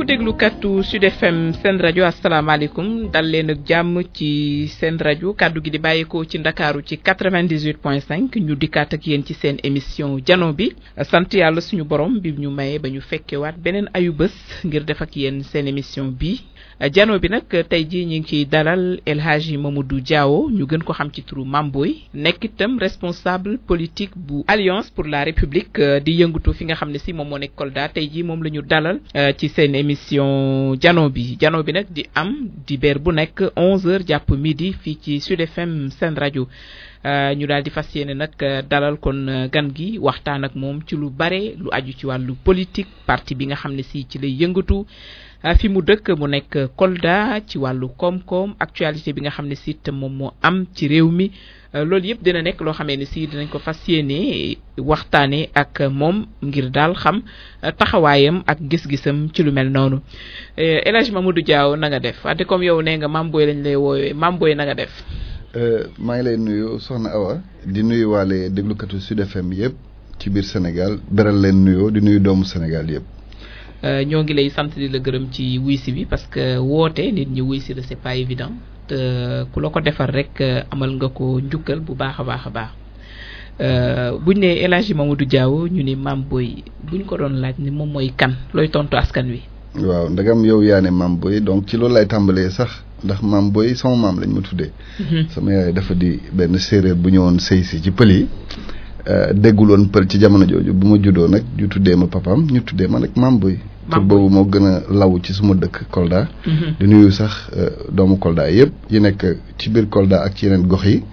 mbokku déglukatu Sud FM seen rajo asalaamaaleykum dal leen ak jàmm ci seen rajo kàddu gi di bàyyeekoo ci ndakaaru ci 98.5 ñu dikkaat ak yéen ci seen émission jano bi sant yàlla suñu borom bi ñu mayee ba ñu fekkewaat beneen ayu bés ngir def ak yéen seen émission bi jano bi nag tey jii ñu ngi ciy dalal El Hadji Mamadou Diawo ñu gën ko xam ci turu Mamboy nekk itam responsable politique bu Alliance pour la République di yëngatu fi nga xam ne si moom moo nekk Kolda tey jii moom la ñu dalal ci seen émission jano bi jano bi nag di am dibeer bu nekk 11h jàpp midi fii ci Sud FM seen rajo ñu daal di fas yéene nag dalal kon gan gi waxtaan ak moom ci lu bare lu aju ci wàllu politique parti bi nga xam ne si ci lay yëngatu. fi mu dëkk mu nekk Kolda ci wàllu koom-koom actualité bi nga xam ne si itam moom moo am ci réew mi loolu yëpp dina nekk loo xamee ne si dinañ ko fas yéene waxtaanee ak moom ngir daal xam taxawaayam ak gis-gisam ci lu mel noonu El Hadji Mamadou Diaw na nga def wante comme yow nee nga Mamboy lañ lay woowee Mamboy na nga def. maa ngi lay nuyu Soxna Awa di nuyu waale déglukatu Sud FM yëpp ci biir Sénégal beral leen nuyoo di nuyu doomu Sénégal yëpp. ñoo ngi lay sant di la gërëm ci wuysi bi parce que woote nit ñi wuysi la c'est pas évident te ku la ko defar rek amal nga ko njukkal bu baax a baax a baax buñ ne El Hadji Mamadou Diawo ñu ni Mamboy buñ ko doon laaj ni moom mooy kan looy tontu askan wi. waaw ndagam yow yaa ne Mamboy donc ci loolu lay tàmbalee sax ndax Mamboy sama maam lañ ma tuddee. sama yaay dafa di benn séeréer bu ñëwoon sëy si ci pël yi. dégguloon pël ci jamono jooju bu ma juddoo nag ñu tuddee ma papaam ñu tuddee ma nag Mamboy tur boobu moo gën a law ci suma dëkk Kolda di nuyu sax doomu Kolda yëpp yi nekk ci biir Kolda ak ci yeneen gox yi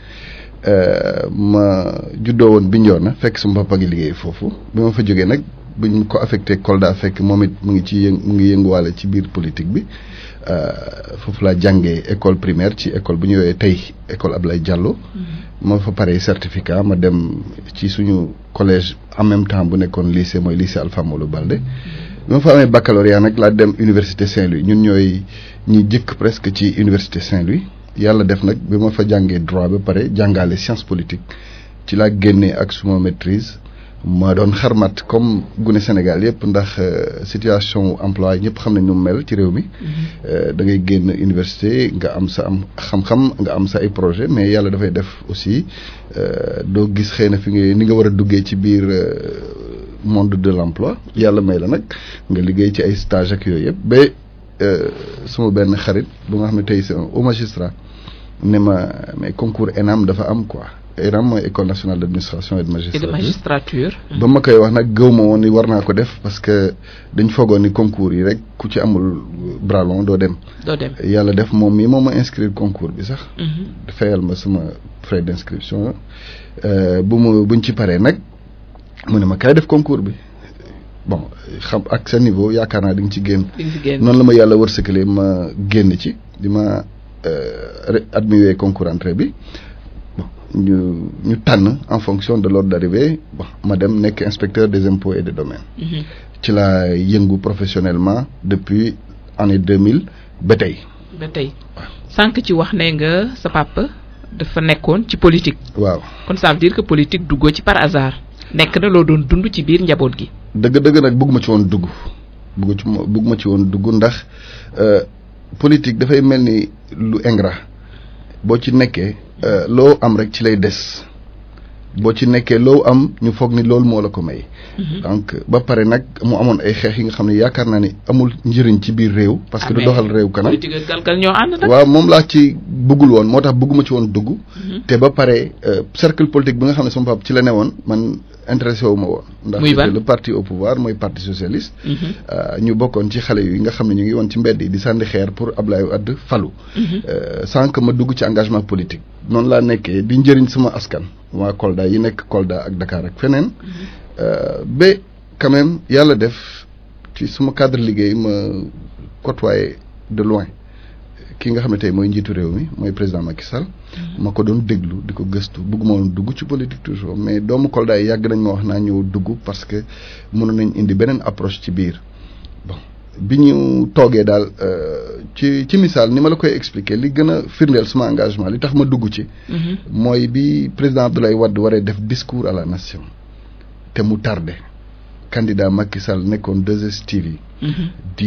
ma juddoo woon Bignona fekk suma papa ngi liggéey foofu bi ma fa jógee nag buñ ko affecté Kolda fekk moom it mu ngi ci yëng mu ngi yënguwaale ci biir politique bi foofu laa jàngee école primaire ci école bu ñu woowee tey école Ablaye Diallo ma fa paree certificat ma dem ci suñu collège en même temps bu nekkoon lycée mooy lycée Alpha Molo Balde bi ma fa amee baccalauréat nag laa dem université Saint-Louis ñun ñooy ñi jëkk presque ci université Saint-Louis yàlla def nag bi ma fa jàngee droit ba pare jàngaale science politique ci laa génnee ak suma maîtrise ma doon xarmat comme gune Sénégal yëpp ndax situation emploi ñëpp xam nañ ñu mel ci réew mi da ngay génn université nga am sa am xam-xam nga am sa ay projet mais yàlla dafay def aussi doo gis xëy na fi nga ni nga war a duggee ci biir monde de l'emploi yàlla may la nag nga liggéey ci ay stage ak yooyu yëpp ba suma benn xarit bu nga xam ne tey c'est un haut magistrat ne ma mais concours ENAM dafa am quoi ENAM mooy école nationale d'administration et de magistrature et de magistrature. ba ma koy wax nag gëw ma woon ni war naa ko def parce que dañ foogoon ni concours yi rek ku ci amul bras long doo dem. doo dem yàlla def moom mii moom ma inscrire concours bi sax. fayal ma sama frais d'inscription bu mu buñ ci paree nag mu ne ma kaay def concours bi. bon xam ak sa niveau yaakaar naa di nga ci génn. noonu la ma yàlla wërsëgalee ma génn ci di ma admis concours entrée bi bon ñu ñu tànn en fonction de l'ordre d'arrivée bon ma dem nekk inspecteur des impôts et des domaines. ci laa yëngu professionnellement depuis année deux mille ba tey. ba tey sànq ci wax ne nga sa papa dafa nekkoon ci politique. waaw kon ça veut dire que politique duggoo ci par hasard. nekk na loo doon dund ci biir njaboot gi. dëgg-dëgg nag bëgg ma ci woon dugg bëgg ci bëgg ma ci woon dugg ndax politique dafay mel ni lu ingrat boo ci nekkee loo am rek ci lay des boo ci nekkee loo am ñu foog ni loolu moo la ko may. donc ba pare nag mu amoon ay xeex yi nga xam ne yaakaar naa ni amul njëriñ ci biir réew. parce que du doxal réew kanam politique ak galgal ñoo ànd nag. waaw moom laa ci bëggul woon moo tax bëgguma ci woon dugg. te ba pare cercle politique bi nga xam ne sama papa ci la ne woon man intéressé wu ma woon. ndax le parti au pouvoir mooy parti socialiste. ñu bokkoon ci xale yi nga xam ne ñu ngi woon ci mbedd yi di sànni xeer pour Ablaye Wade falu. sans que ma dugg ci engagement politique. noonu laa nekkee di njëriñ sama askan. waa Kolda yi nekk Kolda ak Dakar ak feneen. ba quand même yàlla def ci suma cadre liggéey ma côtoyé de loin ki nga xam ne tey mooy njiitu réew mi mooy président Macky Sall. ma ko doon déglu di ko gëstu bëgguma woon dugg ci politique toujours mais doomu Kolda yi yàgg nañ ma wax naa ñëw dugg parce que mënoon nañ indi beneen approche ci biir bon bi ñu toogee daal ci ci misaal ni ma la koy expliquer li gën a firndeel suma engagement li tax ma dugg ci. mooy bi président Abdoulaye Wade waree def discours à la nation. te mu tardé candidat Macky Sall nekkoon 2STV. di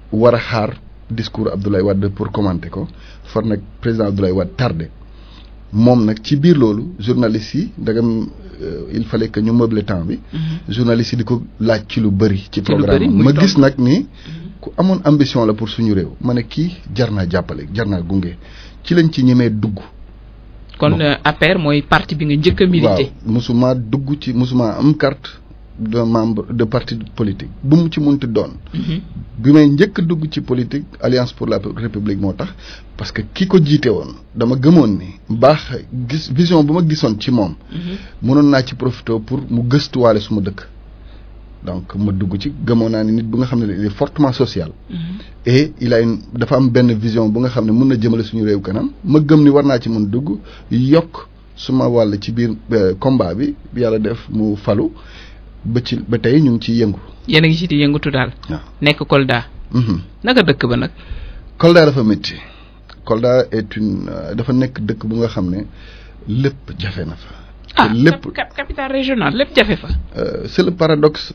war a xaar discours Abdoulaye Wade pour commenter ko far nag président Abdoulaye Wade tardé moom nag ci biir loolu journalistes yi ndagam il fallait que ñu meubler temps bi. journalistes yi di ko laaj ci lu bëri. ci programme ma gis nag ni. ku amoon ambition la pour suñu réew ma ne kii jar naa jàppale jar naa gunge ci lañ ci ñemee dugg. kon APR mooy parti bi nga njëkk a milité. waaw musuma dugg ci musuma am carte de membre de parti politique bu mu ci munti doon. bi may njëkk dugg ci politique alliance pour la république moo tax parce que ki ko jiite woon dama gëmoon ni baax gis vision bu ma gisoon ci moom. mënoon naa ci profité pour mu gëstuwaale suma dëkk. donc ma dugg ci gëmoon naa ni nit bu nga xam ne il est fortement social. et il a une dafa am benn vision bu nga xam ne mun na jëmale suñu réew kanam ma gëm ni war naa ci mun dugg yokk suma wàll ci biir combat bi yàlla def mu falu ba ci ba tey ñu ngi ciy yëngu. yéen a ngi ci di yëngatu daal. waaw nekk Kolda. naka dëkk ba nag. Kolda dafa métti Kolda est une dafa nekk dëkk bu nga xam ne lépp jafe na fa. ah lépp capitale régionale lépp jafe fa. c'est le paradoxe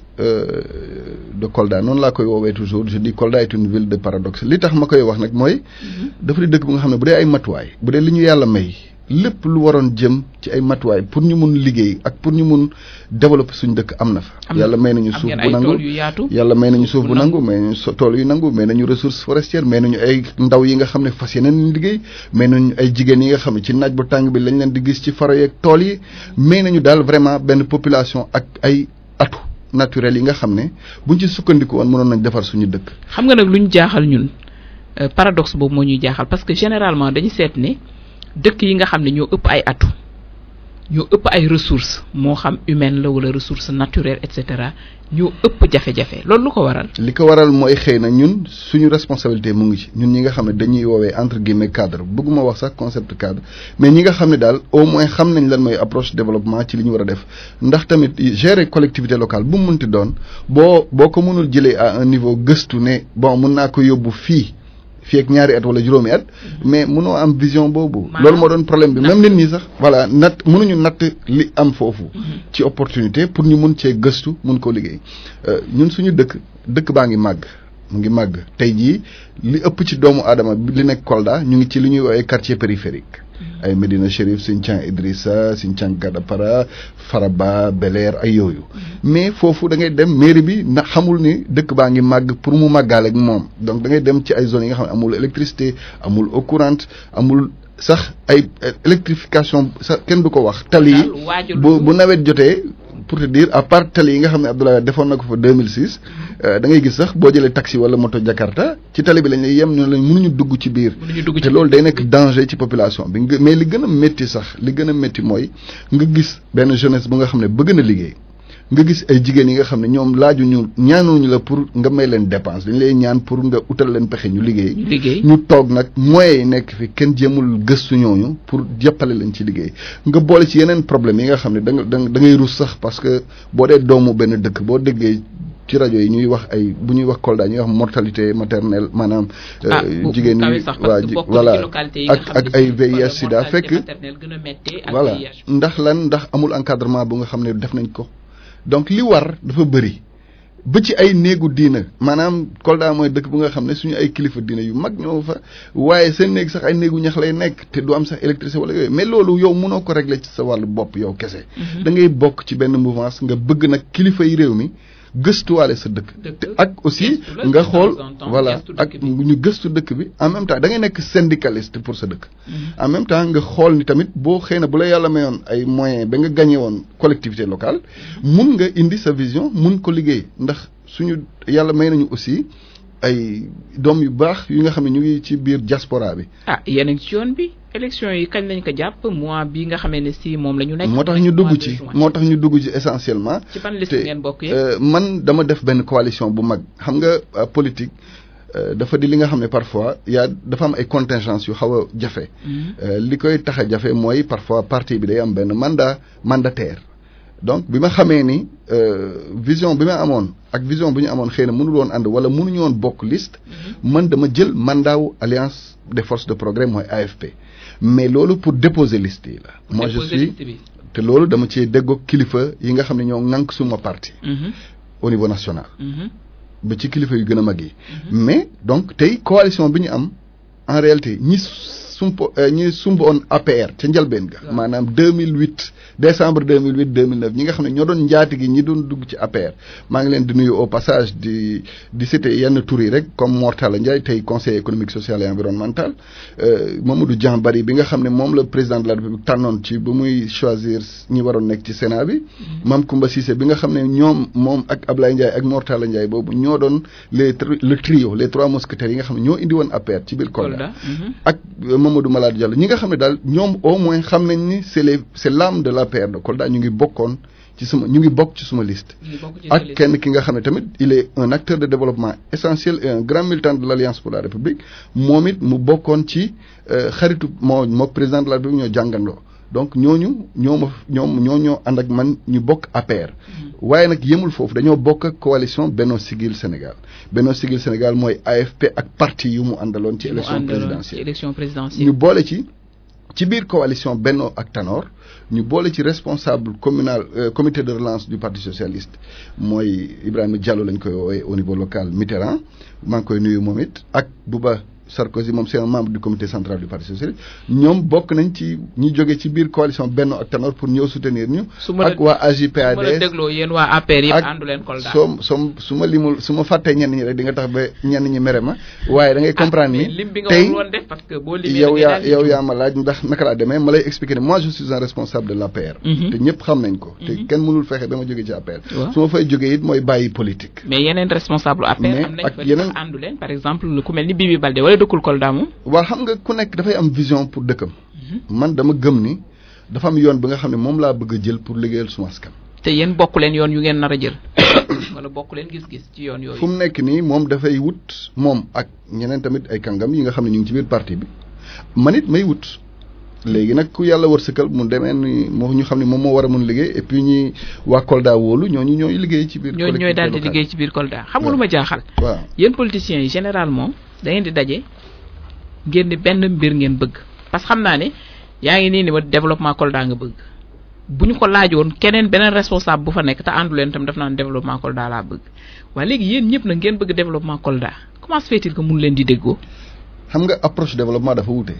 de Kolda noonu laa koy woowee toujours je dis Kolda est une ville de paradoxe li tax ma koy wax nag mooy. dafa di dëkk bu nga xam ne bu dee ay matuwaay bu dee li ñu yàlla may lépp lu waroon jëm ci ay matuwaay pour ñu mun liggéey ak pour ñu mun développer suñu dëkk am na fa. yàlla may nañu suuf bu nangu yàlla may nañu suuf bu nangu may nañu tool yu nangu may nañu ressources forestières may nañu ay ndaw yi nga xam ne fas yeneen liggéey may nañu ay jigéen yi nga xam ne ci naaj bu tàng bi lañ leen di gis ci faro yeeg tool yi may nañu daal vraiment benn population ak ay atu naturel yi nga xam ne buñ ci sukkandiku woon mënoon nañ defar suñu dëkk. xam nga nag lu ñu jaaxal ñun paradoxe boobu moo ñuy jaaxal parce que généralement dañu seet ne dëkk yi nga xam ne ñoo ëpp ay atu ñoo ëpp ay ressources moo xam humaine la wala ressource naturelle et cetera ñoo ëpp jafe-jafe loolu lu ko waral. li ko waral mooy xëy na ñun suñu responsabilité mu ngi ci ñun ñi nga xam ne dañuy woowee entre guillemets cadre bëgguma wax sax concept cadre mais ñi nga xam ne daal au moins xam nañ lan mooy approche développement ci li ñu war a def ndax tamit gérer collectivité locale bu mu munti doon boo boo ko mënul jëlee à un niveau gëstu ne bon mun naa ko yóbbu fii. fii ak ñaari at wala juróomi at mais mënoo am vision boobu loolu moo doon problème bi même nit ñi sax voilà natt mënuñu natt li am foofu ci opportunité pour ñu mun cee gëstu mun koo liggéey ñun suñu dëkk dëkk baa ngi màgg mu ngi màgg tey jii li ëpp ci doomu aadama li nekk Kolda ñu ngi ci li ñuy woowee quartier périphérique ay Medina Chérif Sinthiang Idrissa Sinthiang Gadapara Faraba Bel-Air ay yooyu mais foofu da ngay dem mairie bi na xamul ni dëkk baa ngi màgg pour mu màggaale ak moom donc da ngay dem ci ay zones yi nga xam ne amul électricité amul eau courante amul sax ay électrification sax kenn du ko wax tali yi bu bu nawet jotee pour te dire à part tali yi nga xam ne Abdoulaye defoon na ko fa 2006 da ngay gis sax boo jëlee taxi wala moto Jakarta ci tali bi lañ lay yem ñu lañ mënuñu dugg ci biir te loolu day nekk danger ci population bi mais li gën a métti sax li gën a métti mooy nga gis benn jeunesse bu nga xam ne bëgg na liggéey nga gis ay jigéen yi nga xam ne ñoom laaju ñu ñaanuñu la pour nga may leen dépense dañ lay ñaan pour nga utal leen pexe ñu liggéey ñu toog nag moyens yi nekk fi kenn jéemul gëstu ñooñu pour jàppale leen ci liggéey nga boole ci yeneen problème yi nga xam ne da nga da ngay rus sax parce que boo dee doomu benn dëkk boo déggee ci rajo yi ñuy wax ay bu ñuy wax Kolda ñuy wax mortalité maternelle maanaam jigéen ñi waa voilà ak ak ay VIH sida fekk voilà ndax lan ndax amul encadrement bu nga xam ne def nañ ko donc li war dafa bëri ba ci ay néegu diina maanaam Kolda mooy dëkk bu nga xam ne suñu ay kilifa diina yu mag ñoo fa waaye seen néeg sax ay néegu ñax lay nekk te du am sax électricité wala yooyu mais loolu yow mënoo ko régler ci sa wàllu bopp yow kese. da ngay bokk ci benn mouvance nga bëgg nag kilifa yi réew mi gëstuwaale sa dëkk. te ak aussi nga xool voilà ak ñu gëstu dëkk bi en même temps da ngay nekk syndicaliste pour sa dëkk. en même temps nga xool ni tamit boo xëy na bu la yàlla mayoon ay moyens ba nga gagné woon collectivité locale mun nga indi sa vision mun ko liggéey ndax suñu yàlla may nañu aussi ay doom yu baax yu nga xam ne ñu ngi ci biir diaspora bi. ah yéen a ngi ci yoon bi. élection yi kañ lañ ko jàpp mois bi nga xamee ne si moom la ñu nekk. moo tax ñu dugg ci moo tax ñu dugg ci essentiellement. ci ban liste ngeen bokk man dama def benn coalition bu mag xam nga politique dafa di li nga xam ne parfois yaa dafa am ay contingences yu xaw a jafe. li koy tax a jafe mooy parfois parti bi day am benn mandat mandataire. donc bi ma xamee ni vision bi ma amoon ak vision bu ñu amoon xëy na mënul woon ànd wala mënuñu woon bokk liste. man dama jël mandat wu alliance des forces de progrès mooy AFP. mais loolu pour déposer liste yi la. moi je suis te loolu dama cee déggoog kilifa yi nga xam ne ñoo ŋànk suma parti. au niveau national. ba ci kilifa yu gën a mag yi. mais donc tey coalition bi ñu am en réalité ñi sumpo ñi sumboon APR ca njëlbeen ga. maanaam 2008 décembre 2008 2009 ñi nga xam ne ñoo doon njaati gi ñi doon dugg ci APR maa ngi leen di nuyu au passage di di citer yenn tur yi rek comme Mortala Ndiaye tey conseil économique social et environnemental Mamadou Dian Bari bi nga xam ne moom la président de la République tànnoon ci ba muy choisir ñi waroon nekk ci Sénat bi. Mame Koumba Cissé bi nga xam ne ñoom moom ak Ablaye Ndiaye ak Mortala Ndiaye boobu ñoo doon les le trio les trois mousquetaires yi nga xam ne ñoo indi woon APR ci biir Kolda. ak Mamadou Malade Diallo ñi nga xam ne daal ñoom au moins xam nañ ni c'est les c'est l'âme de l'APR de Kolda ñu ngi bokkoon ci suma ñu ngi bokk ci suma liste ak kenn ki nga xam ne tamit il est un acteur de développement essentiel et un grand militant de l'Alliance pour la République moom it mu bokkoon ci xaritu moo moo président de la République ñoo jàngandoo donc ñooñu ñoo ma ñoom ñoo ñoo ànd ak man ñu bokk APR waaye nag yemul foofu dañoo bokk ak coalition Benno Siggil Sénégal Benno Siggil Sénégal mooy AFP ak parti yu mu àndaloon ci élection présidentielle élection présidentielle ñu boole ci ci biir coalition Benno ak Tanor ñu boole ci responsable communal comité de relance du parti socialiste mooy Ibrahima Diallo lañ koy woowee au niveau local Mitterrand maa ngi koy nuyu moom it ak Bouba Sarkozy moom c'est un membre du comité central du parti socialiste ñoom bokk nañ ci ñi jóge ci biir coalition Benno ak Tanor pour ñëw soutenir ñu. ak waa AJ/PADS su ma la dégloo yéen waa APR yëpp àndu leen Kolda. soo soo su ma limul su ma fàttee ñenn ñi rek di nga tax ba ñenn ñi mere ma waaye da ngay comprendre ni. lim bi nga tey woon def parce que boo limee yow yaa yow yaa ma laaj ndax naka laa demee ma lay expliquer ne moi je suis un responsable de l'APR. te ñëpp xam nañ ko. te kenn mënul fexe ba ma jóge ci APR. su ma fay jógee it mooy bàyyi politique. mais yeneen responsable APR mais am nañ ak fa yeneen àndu leen par exemple ku mel ni Bibi Baldé wala dëkkul Kolda moom. waaw xam nga ku nekk dafay am vision pour dëkkam. man dama gëm ni dafa am yoon bi nga xam ne moom laa bëgg a jël pour liggéeyal suma askan. te yéen bokk leen yoon yu ngeen nar a jël wala bokk leen gis-gis ci yoon yooyu. fu mu nekk nii moom dafay wut moom ak ñeneen tamit ay kàngam yi nga xam ne ñu ngi ci biir parti bi man it may wut léegi nag ku yàlla wërsëgal mu demee ni moo ñu xam ne moom moo war a mun liggéey et puis ñi waa Kolda wóolu ñooñu ñooy liggéey ci biir. ñooñu ñooy daal di collectivité liggéey ci biir Kolda xam nga lu ma jaaxal. waaw yéen politiciens yi généralement da ngeen di daje ngeen ni benn mbir ngeen bëgg parce que xam naa ne yaa ngi nii ni ma développement Kolda nga bëgg bu ñu ko laajoon keneen beneen responsable bu fa nekk te àndu leen tam daf naan développement Kolda laa bëgg waaye léegi yéen ñëpp nag ngeen bëgg développement Kolda comment se fait-il que mun leen di déggoo. xam nga approche développement dafa wute.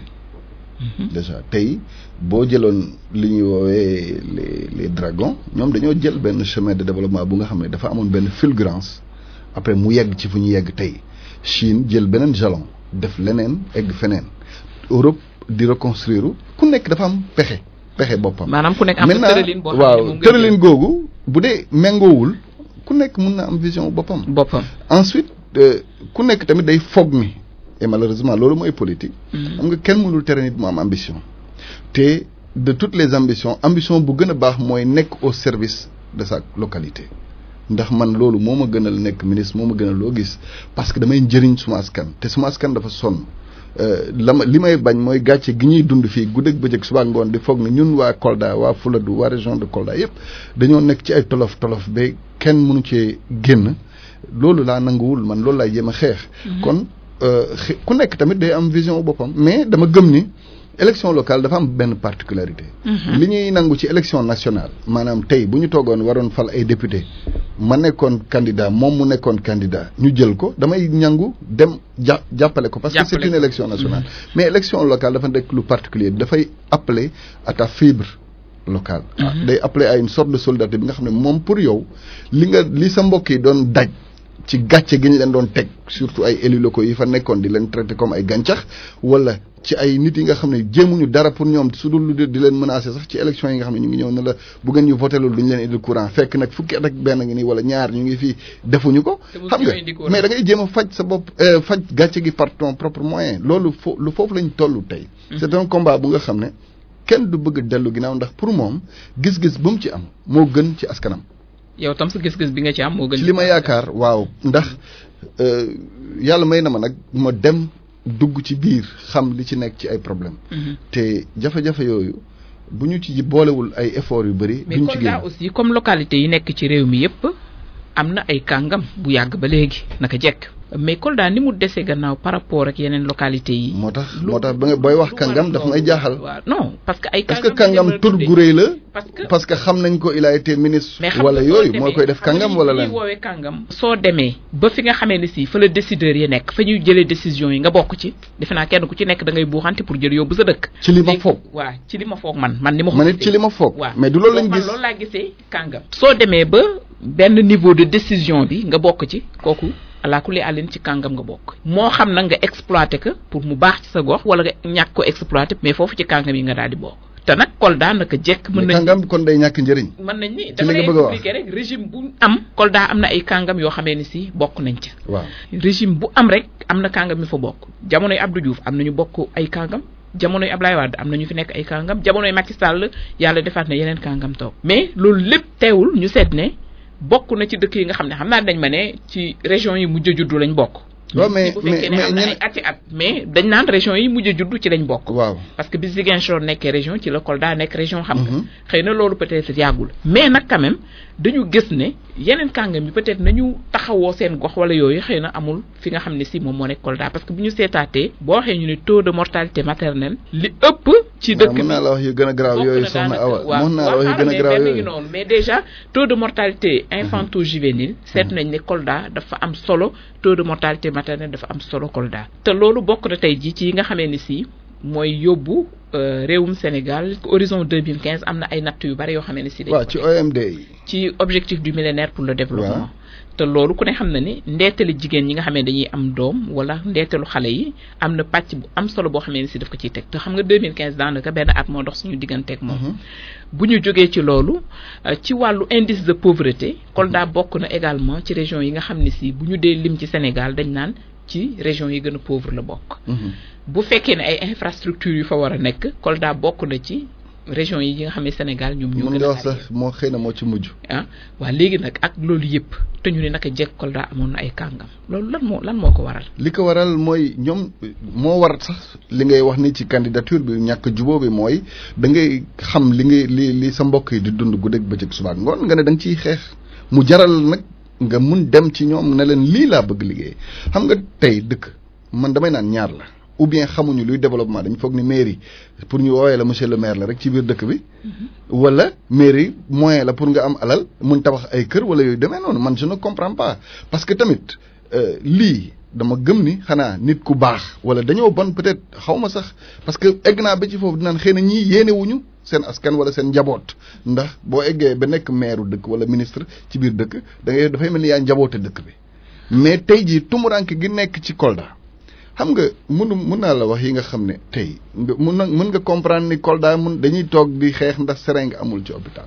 déjà tey boo jëloon li ñuy woowee les les dragons ñoom dañoo jël benn chemin de développement bu nga xam ne dafa amoon benn fulgurance après mu yegg ci fu ñu yegg tey Chine jël beneen jalon def leneen egg feneen Europe di reconstruire ku nekk dafa am pexe pexe boppam. maanaam ku nekk am na tëralin boo xam ne moom waaw ngay tëralin googu bu dee méngoowul ku nekk mun na am vision boppam. jël boppam. ensuite euh, ku nekk tamit day foog mi et malheureusement loolu mooy politique. xam nga kenn mënul tere nit mu am ambition. te de toutes les ambitions ambition bu gën a baax mooy nekk au service de sa localité. ndax man loolu moo ma gënal nekk ministre moo ma gënal loo gis parce que damay njëriñ suma askan te suma askan dafa sonn Euh, la ma li may bañ mooy gàcce gi ñuy dund fii guddeeg bëccëg suba ngoon di foog ne ñun waa Kolda waa Fuladu waa région de Kolda yépp dañoo nekk ci ay tolof tolof ba kenn mënu cee génn loolu laa nanguwul man loolu laay jéem a xeex. kon euh, xe- ku nekk tamit day am vision boppam mais dama gëm ni élection locale dafa am benn particularité. li ñuy nangu ci élection nationale maanaam tey bu ñu toogoon waroon fal ay député ma nekkoon candidat moom mu nekkoon candidat ñu jël ko damay ñangu dem ja jàppale ko. parce que c'est Jàppale une ko. élection nationale. mais élection locale dafa nekk lu particulier dafay appeler à ta fibre locale. ah day appeler à une sorte de solidarité bi nga xam ne moom pour yow li nga li sa mbokk yi doon daj. ci gàcce gi ñu leen doon teg surtout ay élus locaux yi fa nekkoon di leen traité comme ay gàncax wala ci ay nit yi nga xam ne jéemuñu dara pour ñoom su dul lu di leen menacer sax ci élection yi nga xam ne ñu ngi ñëw ne la bu ngeen ñu voté loolu du ñu leen indil courant fekk nag fukki at ak benn ngi nii wala ñaar ñu ngi fii defuñu ko. Te mosu xam ñoo nga indi courant. mais da ngay jéem a faj sa bopp euh, faj gàcce gi par ton propre moyen loolu fo lu foofu lañ toll tey. c'est un combat bu nga xam ne kenn du bëgg dellu ginnaaw ndax pour moom gis-gis bu mu ci am moo gën ci askanam. yow tam sa gis-gis bi nga ci am moo gën. ci li ma yaakaar waaw ndax euh, yàlla may na ma nag ma dem dugg ci biir xam li ci nekk ci ay problème Mhm. te jafe-jafe yooyu bu ñu ci boolewul ay efforts yu bëri mais duñ ci Kolda génn aussi comme localité yi nekk ci réew mi yépp am na ay kàngam bu yàgg ba léegi naka jekk mais Kolda ni mu dese gannaaw par rapport ak yeneen localités yi. moo tax moo tax ba nga booy wax kàngam daf may jaaxal. waaw non parce que ay. parce que kàngam tur gu rëy la. parce que parce que xam nañ ko il a été ministre. mais xam wala nga soo yooyu demee- moo koy def xam nga kàngam li wala ñuy lan. woowee kàngam. soo demee ba fi nga xamee ne si fa la décideurs yi nekk fa ñuy jëlee décision yi nga bokk ci defe naa kenn ku ci nekk da ngay buuxante pour jël yóbbu sa dëkk. ci li ma léegi- foog. waaw ci li ma foog man man ni ma. ko man it gisee. ci li ma foog. waaw mais du loolu lañ man gis. loolu laa gisee kàngam. soo demee ba benn niveau de décision bi nga bokk ci kooku alaakulli àllin ci kàngam nga bokk. moo xam nag nga exploité ko pour mu baax ci sa gox wala nga ñàkk ko exploité mais foofu ci kàngam yi nga daal di bokk. te nag Kolda naka jekk mën mais nañ kàngam kon day ñàkk njëriñ. mën nañ ni li dama nga lay bëgg a wax. expliquer rek régime bu am Kolda am na ay kàngam yoo xamee ni si bokk nañ ca waaw régime bu am rek am na kàngam yu fa bokk jamonoy Abdou Diouf am nañu bokk ay kàngam jamonoy Ablaye Wade am na ñu fi nekk ay kàngam jamonoy Macky Sall yàlla defaat na yeneen kàngam toog mais loolu lépp teewul ñu seet ne bokk na ci dëkk yi nga xam ne xam naa dañ ma ne ci région yi mujj a juddu lañ bokk waaw mais bu mais fekkee ne mais am na ay ñeneen ati at mais dañ naan région yi mujj a juddu ci lañ bokk waaw. parce que bi Ziguinchor nekkee région ci la Kolda nekk région xam nga Mhm. xëy na loolu peut-être yàggul mais nag quand même dañu gis ne yeneen kàngam yi peut-être nañu taxawoo seen gox wala yooyu xëy na amul fi nga xam ne si moom moo nekk Kolda parce que bu ñu seetaatee boo waxee ñu ne taux de mortalité maternelle li ëpp ci dëkk waaw mën naa la wax yu gën a garaaw bokk yooyu na soxna daanaka- Awa waaw mën naa la wax yu waaw gën a mais garaaw benn ngi yooyu. noonu mais déjà taux de mortalité infanto juvénile seet nañ ne Kolda dafa am solo taux de mortalité maternelle dafa am solo Kolda te loolu bokk na tey jii ci yi nga xamee ni si mooy yóbbu euh, réewum Sénégal horizon 2015 am na ay natt yu bari yoo xamee ne si dañ waaw ko ci teg. OMD yi. ci objectif du millénaire pour le développement Waaw. te loolu ku ne xam na ni ndeetali jigéen ñi nga xam ne dañuy am doom wala ndeetalu xale yi am na pàcc bu am solo boo xamee ne si daf ko ciy teg te xam nga 2015 daanaka benn at moo dox suñu digganteeg moom Mhm. bu ñu jógee ci loolu euh, ci wàllu indice de pauvreté Kolda bokk na également ci région yi nga xam ne si bu ñu dee lim ci Sénégal dañ naan ci région yi gën a pauvre la bokk Mhm. bu fekkee ne ay infrastructures yu fa war a nekk Kolda bokk na ci région yi nga xam ne Sénégal ñoom ñoo mën gën nga a wax sax moo xëy na moo ci mujj. ah waa léegi nag ak loolu yëpp te ñu ne naka jekk Kolda amoon na ay kàngam loolu lan moo lan moo ko waral. li ko waral mooy ñoom moo war sax li ngay wax ni ci candidature bi ñàkk jubóo bi mooy da ngay xam li ngay li li sa mbokk yi di dund guddeeg bëccëg suba ak ngoon nga ne da nga ciy xeex mu jaral nag nga mun dem ci ñoom ne leen lii laa bëgg liggéey xam nga tey dëkk man damay naan ñaar la ou bien xamuñu luy développement dañ foog ni mairie pour ñu woowee la monsieur le maire la rek ci biir dëkk bi wala mairie moyen la pour nga am alal mun tabax ay kër wala yooyu demee noonu man je ne comprends pas parce que tamit euh, lii dama gëm ni xanaa nit ku baax wala dañoo bon peut-être xaw ma sax parce que egg naa ba ci foofu dinaan xëy na ñii yéene wuñu seen askan wala seen njaboot ndax boo eggee ba nekk maire dëkk wala ministre ci biir dëkk da ngay dafay mel ni yaa njaboote dëkk bi mais tey jii tumuranke gi nekk ci Kolda xam nga mënu mën naa la wax yi nga xam ne tey nga mun na mën nga comprendre ni Kolda mun dañuy toog di xeex ndax seringue amul ci hôpital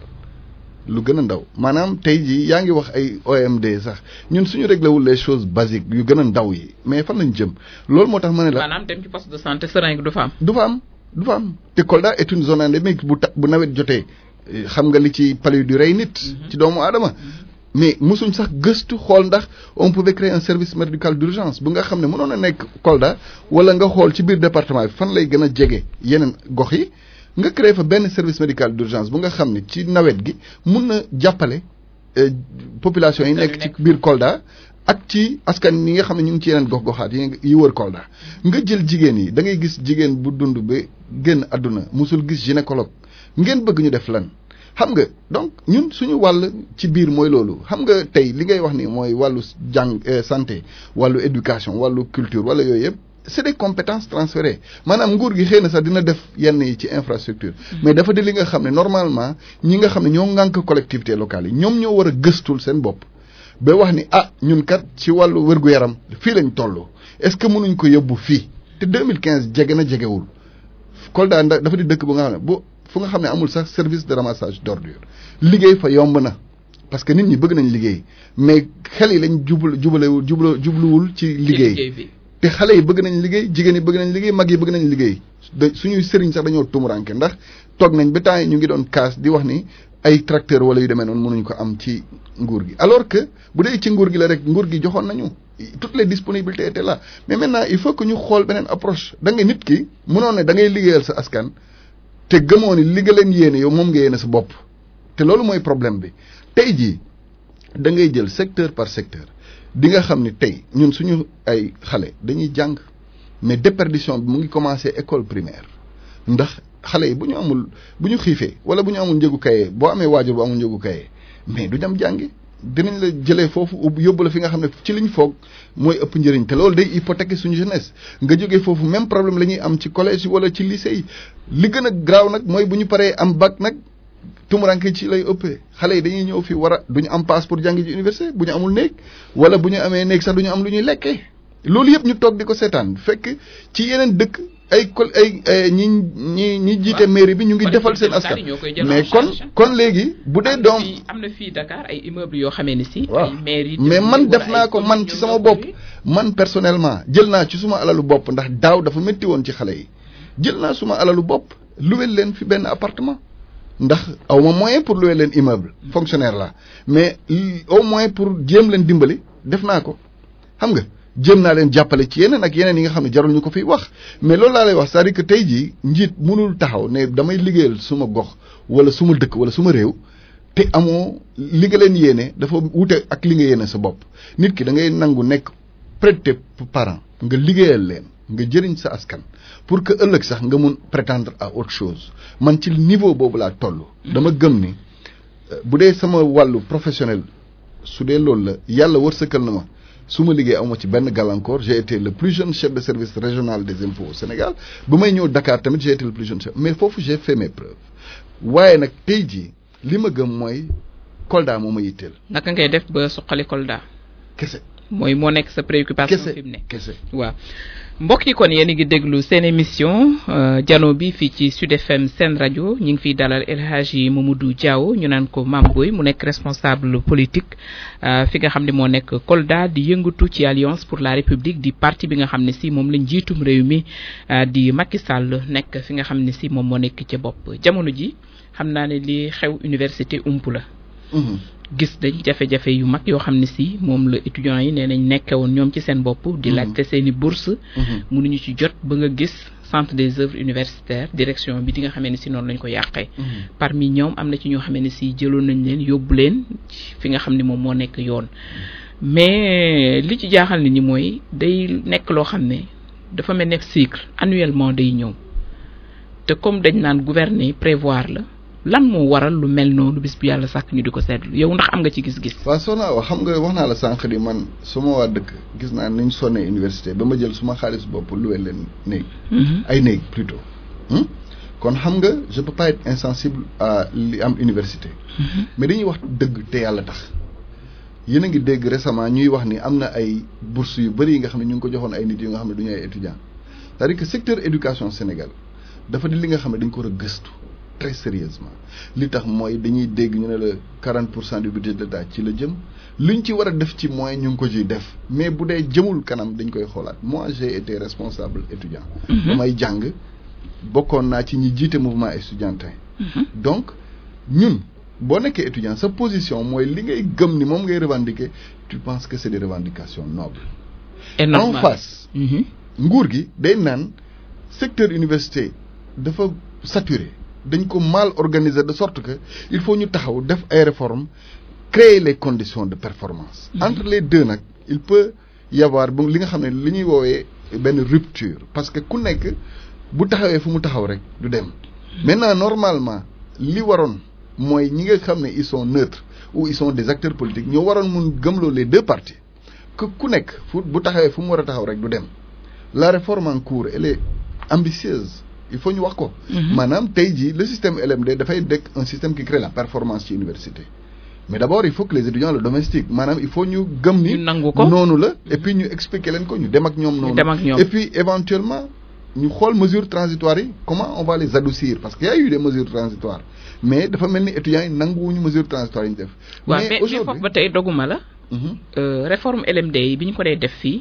lu gën a ndaw maanaam tey jii yaa ngi wax ay OMD sax ñun suñu réglé wul les choses basiques yu gën a ndaw yi mais fan lañ jëm loolu moo tax ma ne la maanaam dem ci poste de santé seringue du fa am. du fa am du fa am te Kolda est une zone endémique bu ta bu nawet jotee eh, xam nga li ci palu du rey nit ci doomu aadama mais mosuñ sax gëstu xool ndax on pouvait créer un service médical d'urgence bu nga xam ne mënoon a nekk Kolda wala nga xool ci biir département bi fan lay gën a jege yeneen gox yi nga créer fa benn service médical d'urgence bu nga xam ne ci nawet gi mun na jàppale eh, population yi nekk ci biir Kolda ak ci askan yi nga xam ne ñu ngi ci yeneen gox-goxaat yi yi wër Kolda nga jël jigéen yi da ngay gis jigéen bu dund ba génn àdduna musul gis gynécologue ngeen bëgg ñu def lan xam nga donc ñun suñu wàll ci biir mooy loolu xam nga tey li ngay wax ni mooy wàllu jàng eh, santé wàllu éducation wàllu culture wala yooyu yëpp c'est des compétences transférées maanaam nguur gi xëy na sax dina def yenn yi ci infrastructure mais dafa di li nga xam ne normalement ñi nga xam ne ñoo ŋànk collectivité locale yi ñoom ñoo war a gëstul seen bopp ba wax ni ah ñun kat ci wàllu wér-gu-yaram fii lañ toll est-ce que mënuñ ko yóbbu fii te 2015 jege na jegewul Kolda nda dafa di dëkk bu nga xam ne bu fu nga xam ne amul sax service de ramassage d'ordures liggéey fa yomb na parce que nit ñi bëgg nañ liggéey mais xel yi lañ jubal jubalewul jublu jubluwul ci liggéey bi. te xale yi bëgg nañ liggéey jigéen yi bëgg nañ liggéey mag yi bëgg nañ liggéey da suñuy sëriñ sax dañoo tumuranke ndax toog nañ ba temps yi ñu ngi doon kaas di wax ni ay tracteur wala yu demee noonu mënuñ ko am ci nguur gi alors que bu dee ci nguur gi la rek nguur gi joxoon nañu toutes les disponibilités étaient là mais maintenant il faut que ñu xool beneen approche da nga nit ki mënoon ne da ngay liggéeyal sa askan te gëmoo ni li nga leen yéene yow moom nga yéene sa bopp te loolu mooy problème bi tey jii da ngay jël secteur par secteur di nga xam ni tey ñun suñu ay xale dañuy jàng mais déperdition bi mu ngi commencé école primaire ndax xale yi bu ñu amul bu ñu xiifee wala bu ñu amul njëgu kaye boo amee waajur bu amul njëgu kaye mais du dem jàngi dinañ la jëlee foofu yóbbu la fi nga xam ne ci liñ foog mooy ëpp njëriñ te loolu day hypothéquer suñu jeunesse nga jógee foofu même problème la ñuy am ci collège yi wala ci lycée yi li gën a graaw nag mooy bu ñu paree am bac nag tumuranke ci lay ëppee xale yi dañuy ñëw fi war a du ñu am passe pour jàngi ji université bu ñu amul néeg wala bu ñu amee néeg sax du ñu am lu ñuy lekkee loolu yëpp ñu toog di ko seetaan fekk ci yeneen dëkk ay col ay ñi ñi ñi jiite mairie bi ñu ngi defal seen askan mais kon kon léegi bu dee doom am na fii Dakar ay immeubles yoo xamee ni si waaw ay mairie mais man def naa ko man ci sama bopp man personnellement jël naa ci suma alalu bopp ndax daaw dafa métti woon ci xale yi jël naa suma alalu bopp luwel leen fi benn appartement ndax aw ma moyen pour louer leen immeuble fonctionnaire la mais au moins pour jéem leen dimbali def naa ko xam nga jéem naa leen jàppale ci yeneen ak yeneen yi nga xam ne jarul ñu ko fiy wax mais loolu laa lay wax c'est-à-dire que tey jii njiit mënul taxaw ne damay liggéeyal suma gox wala suma dëkk wala suma réew te amoo li nga leen yéene dafa wute ak li nga yéene sa bopp nit ki da ngay nangu nekk près de tes parents nga liggéeyal leen nga jëriñ sa askan pour que ëllëg sax nga mun prétendre à autre chose man ci niveau boobu laa toll. dama gëm ni bu dee sama wàllu professionnel su dee loolu la yàlla wërsëkal na ma su ma liggéey amoo ci benn gàllankoor j'ai été le plus jeune chef de service régional des impôts au Sénégal ba may ñëw Dakar tamit j'ai été le plus jeune chef mais foofu j'ai fait mes preuves waaye nag tey jii li ma gëm mooy Kolda moo ma yitteel. naka ngay def ba suqali Kolda. kese mooy moo nekk sa préoccupation kese fi mu ne kese. waaw mbokk yi kon yéen a ngi déglu seen émission jano bi fii ci Sud FM seen rajo ñu ngi fiy dalal El Hadji Mamadou Diaw ñu naan ko Mame Boye mu nekk responsable politique fi nga xam ne moo nekk Kolda di yëngatu ci Alliance pour la République di parti bi nga xam ne si moom lañ jiitum réew mi di Macky Sall nekk fi nga xam ne si moom moo nekk ca bopp jamono ji xam naa ne li xew université ump la gis dañ jafe-jafe yu mag yoo xam ne si moom la étudiants yi nee nañ nekke woon ñoom ci seen bopp di laajte seen i bourse mënuñu ci jot ba nga gis centre des œuvres universitaires direction bi di nga xamee ne si noonu lañ ko yàqee parmi ñoom am na ci ñoo xamee ne si jëloon nañ leen yóbbu leen fi nga xam ne moom moo nekk yoon mais li ci jaaxal nit ñi mooy day nekk loo xam ne dafa mel ne cycle annuellement day ñëw te comme dañ naan gouverner prévoir la lan moo waral lu mel noonu bis bu yàlla sàkk ñu di ko seetlu yow ndax am nga ci gis-gis. waaw soo naa wax xam nga wax naa la sànq ni man suma waa dëkk gis naa ni ñu sonnee université ba ma jël suma xaalis bopp luwe leen néeg. ay néeg plutôt. kon xam nga je peux pas être insensible à li am université. mais dañuy wax dëgg te yàlla tax. yéen a ngi dégg récemment ñuy wax ni am na ay bourses yu bëri yi nga xam ne ñu ngi ko joxoon ay nit yu nga xam ne du ñu ay étudiants c'est-à-dire que secteur éducation Sénégal dafa di li nga xam ne dañ ko war a gëstu. très sérieusement li tax mooy dañuy dégg ñu ne la quarante pour cent du budget de l'État ci la jëm luñ ci war a def ci moyen ñu ngi ko ciy def mais bu dee jëmul kanam dañ koy xoolaat moi j'ai été responsable étudiant damay jàng bokkoon naa ci ñi jiite mouvement estudiantin donc ñun boo nekkee étudiant sa position mooy li ngay gëm ni moom ngay revendiquer tu penses que c'est des revendications nobles en face nguur gi day naan secteur université dafa saturé dañ ko mal organiser de sorte que il faut ñu taxaw def ay réformes créer les conditions de performance entre les deux nag il peut y avoir bu li nga xam ne li ñuy woowee benn rupture parce que ku nekk bu taxawee fu mu taxaw rek du dem maintenant normalement li waroon mooy ñi nga xam ne ils sont neutres ou ils sont des acteurs politiques ñoo waroon mun gëmloo les deux parties que ku nekk fu bu taxawee fu mu war a taxaw rek du dem la réforme en cours elle est ambitieuse il faut ñu wax ko. maanaam tey jii le système LMD dafay dekk un système qui crée la performance ci université. mais d' abord il faut que les étudiants le domestiquent maanaam il faut ñu gëm ni. ñu nangu ko noonu la. et puis ñu expliquer leen ko ñu dem ak ñoom. noonu dem ak ñoom et puis éventuellement ñu xool mesures transitoires yi comment on va les adoucir parce que y a eu des mesures transitoires mais dafa mel ni étudiants yi nanguwuñu mesures transitoires yi ñu def. waaw mais mais foofu ba tey doguma la. réforme LMD yi bi ñu ko dee def fii.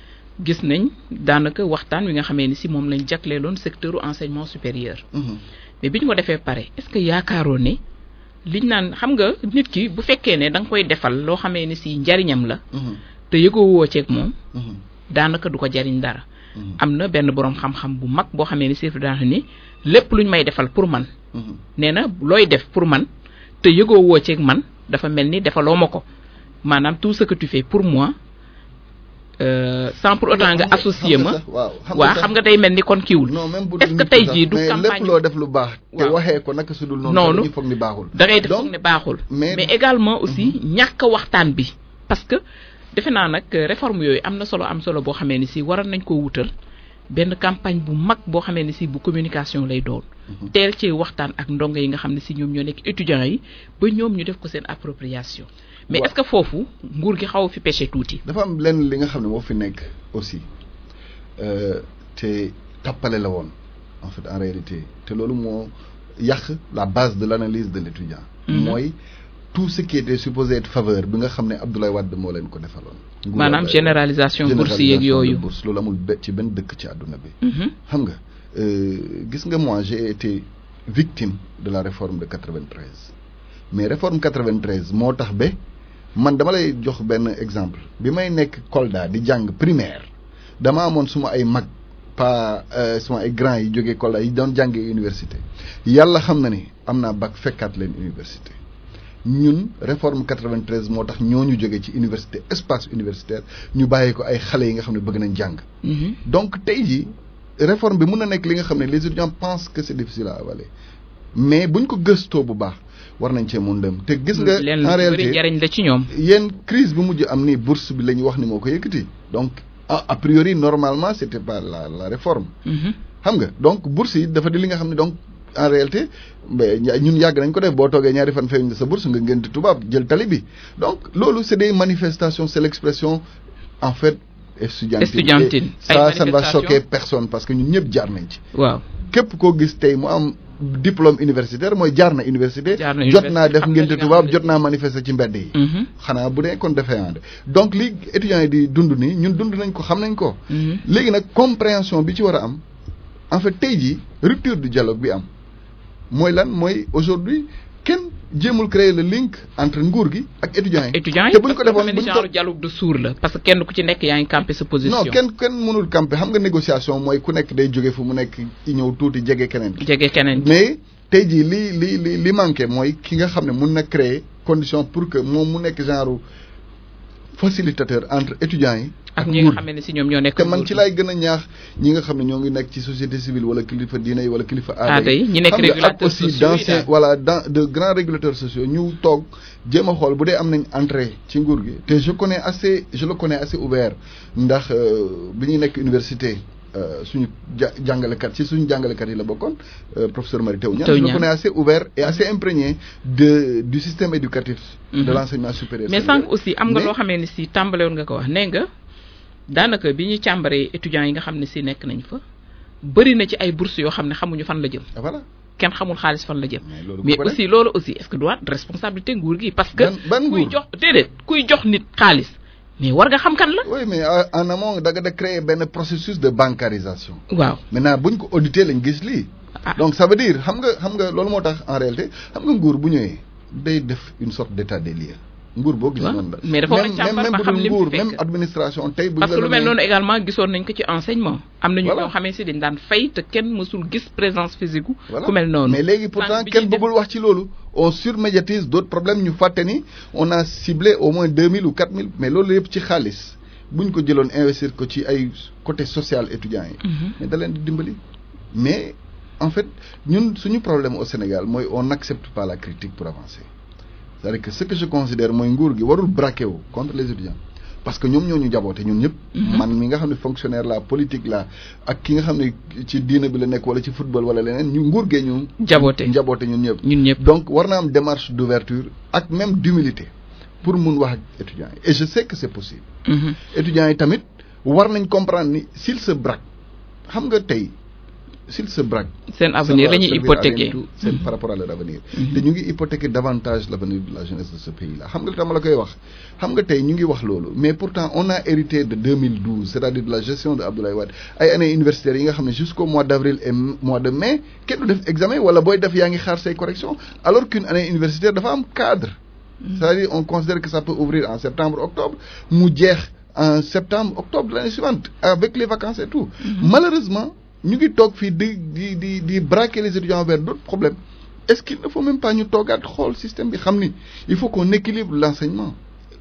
gis nañ daanaka waxtaan wi nga xamee ni si moom lañ jagleeloon secteur enseignement supérieur. mais bi ñu ko defee pare est-ce que yaakaaroon ne liñ naan xam nga nit ki bu fekkee ne da nga koy defal loo xamee ni si njariñam la. te yëgoo woo ceeg moom. daanaka du ko jariñ dara. am na benn boroom xam-xam bu mag boo xamee ni si daanaka ni lépp luñ may defal pour man. nee na looy def pour man te yëgoo woo ceeg man dafa mel ni defaloo ma ko maanaam tout ce que tu fais pour moi. sans pour autant nga associé ma waaw waaw xam nga day mel ni kon kiiwul non même bu est-ce que tey jii du mais campagne lépp loo def lu baax te waaw. waxee ko naka su dul noonu Noonu. dañuy foog ni baaxul da ngay def Donc, foog ne baaxul mais- mais également aussi ñàkk a waxtaan bi parce que defe naa nag euh, réforme yooyu am na solo am solo boo xamee ni si waroon nañ ko wutal benn campagne bu mag boo xamee ni si bu communication lay doon teel cee waxtaan ak ndongo yi nga xam ne si ñoom ñoo nekk étudiants yi ba ñoom ñu def ko seen appropriation mais Waaw. est-ce que foofu nguur gi xaw a fi pêché tuuti dafa am lenn li nga xam ne moo fi nekk aussi euh, te tappale la woon en fait en réalité te loolu moo yàq la base de l'analyse de l'étudiant Mhm. mooy tout ce qui était supposé être faveur bi nga xam ne Abdoulaye Wade moo leen ko defaloon Nguuru maanaam Abdoulaye- généralisation bourse yeeg généralisation de yooyu bourse loolu amul be- ci benn dëkk ci àdduna bi Mhm. xam nga euh, gis nga moi j'ai été victime de la réforme de 93 mais réforme 93 moo tax ba man dama lay jox benn exemple bi may nekk Kolda di jàng primaire dama amoon suma ay mag pas euh, suma ay grands yi jógee Kolda yi doon jàngee université yàlla xam na ni am naa bac fekkaat leen université ñun réforme 93 moo tax ñooñu jógee ci université espace universitaire ñu bàyyi ko ay xale yi nga xam ne bëgg nañ jàng Mhm. donc tey jii réforme bi mun na nekk li nga xam ne les étudiants pensent que c'est difficile à avaler mais buñ ko gëstoo bu baax war nañ cee mun dem te gis nga leen lu en ci bëri réalité njariñ la ci ñoom yéen crise bi mujj am ni bourse bi la ñu wax ni moo ko yëkkati donc a a priori normalement c'était pas la la réforme Mhm. xam nga donc bourse yi dafa di li nga xam ne donc en réalité mais ña- ñun yàgg nañ ko def boo toogee ñaari fan feeñ sa bourse nga ngénte tubaab jël tali bi donc loolu c'est des manifestations c'est l'expression en fait estudiantine Estudiantine. Et Ay ça ça ne va manifestations. choquer personne parce que ñun ñëpp jaar nañ ci waaw képp koo gis tey mu am diplôme universitaire mooy jaar na université Jaar na jot naa université, def xam nga li ngénte nga tubaab xam ne jot naa manifester ci mbedd yi Mhm. xanaa bu dee kon defee ànd donc li étudiants yi di dund nii ñun dund nañ ko xam nañ ko Mhm. léegi nag compréhension bi ci war a am en fait tey jii rupture du dialogue bi am mooy lan mooy aujourd'hui kenn jéemul créer le link entre nguur gi ak étudiants yi étudiants yi te buñ ko parce que defoon dafa mel ni buñ genre ko dialogue de sourds la parce que kenn ku ci nekk yaa ngi campé sa position non kenn kenn mënul camper xam nga négociation mooy ku nekk day jóge fu mu nekk ci ñëw tuuti jege keneen ki jege keneen mais tey jii li li li li manqué mooy ki nga xam ne mun na créer condition pour que moom mu nekk genre facilitateur entre étudiants yi ak ñi nga xam ne si ñoom ñoo nekk te man nguur ci gi. laay gën a ñaax ñi nga xam ne ñoo ngi nekk ci société civile wala kilifa diine yi wala kilifa Aada yi, ñi nekk xam nga ak régulateurs aussi sociaux yi d'anciens daal. voilà dans de grands régulateurs sociaux ñu toog jéem a xool bu dee am nañ entrée ci nguur gi te je connais assez je le connais assez ouvert ndax euh, bi ñuy nekk université euh, suñu ja jàngalekat ci suñu jàngalekat yi la bokkoon euh, professeur Mary Teuw Niane Teuw je le Niane. connais assez ouvert et assez imprégné de du système éducatif de Mhm. l'enseignement supérieur mais sénégalais. sànq aussi am nga Mais- loo xamee ni si tàmbale woon nga ko wax nee nga daanaka bi ñuy càmbaree étudiants yi nga xam ne si nekk nañ fa bëri na ci ay bourses yoo xam ne xamuñu fan la jëm Ah, voilà kenn xamul xaalis fan la jëm mais loolu mais ku ko def. aussi loolu aussi est-ce que doit responsabilité nguur gi parce que Ban- ban kuy nguur? jox déedéet kuy jox nit xaalis mais war nga xam kan la oui mais euh, en amont da nga da créer benn processus de bancarisation waaw maintenant buñ ko auditer lañ gis lii ah donc ça veut dire xam nga xam nga loolu moo tax en réalité xam nga nguur bu ñëwee day def une sorte d'état des lieux nguur boo gis waaw, noonu la mais dafa war a même càmbar même ba bu xam dul li mu nguur fi même fekk. administration tey bu ñu parce la que lu mel doonee- noonu également gisoon nañ ko ci enseignement am nañu Voilà. ñoo xamee si dañ daan fay te kenn mësul gis présence physique gu Voilà. ku mel noonu mais léegi pourtant Sànq bi kenn ñuy dem- bëggul wax ci loolu on surmédiatise d'autres problèmes ñu fàtte ni on a ciblé au moins deux mille ou quatre mille mais loolu yëpp ci xaalis buñ ko jëloon investir ko ci ay côté social étudiants yi Mhm. mais da leen di dimbali mais en fait ñun suñu problème au Sénégal mooy on n'accepte pas la critique pour avancer c'est-à-dire que ce que je considère mooy nguur gi warul braquer wu contre les étudiants parce que ñoom ñoo ñu jaboote ñun ñëpp Mhm. man mi nga xam ne fonctionnaire la politique la ak ki nga xam ne ci diina bi la nekk wala ci football wala leneen ñu nguur gee ñu jaboote njaboote ñun ñëpp ñun ñëpp donc war na am démarche d'ouverture ak même d'humilité pour mun wax ak étudiants yi et je sais que c'est possible Mhm. étudiants yi tamit war nañ comprendre ni s'il se braque xam nga tey s'il se braque seen avenir la ñuy servir à hypothéquer rien du tout, c'est par rapport à leur avenir Mhm. te ñu ngi hypothéquer davantage l'avenir de la jeunesse de ce pays là xam nga li tax ma la koy wax xam nga tey ñu ngi wax loolu mais pourtant on a hérité de 2012 c'est-à-dire de la gestion de Abdoulaye Wade ay années universitaires yi nga xam ne jusqu'au mois d'avril et m- mois de mai kenn du def examen wala booy def yaa ngi xaar say corrections alors qu'une année universitaire dafa am cadre c'est-à-dire on considère que ça peut ouvrir en septembre octobre mu jeex en septembre octobre de l'année suivante avec les vacances et tout malheureusement ñu ngi toog fii di di di di braquer les étudiants vers d'autres problèmes est-ce qu'il ne faut même pas ñu toogaat xool système bi xam ni il faut qu'on équilibre l'enseignement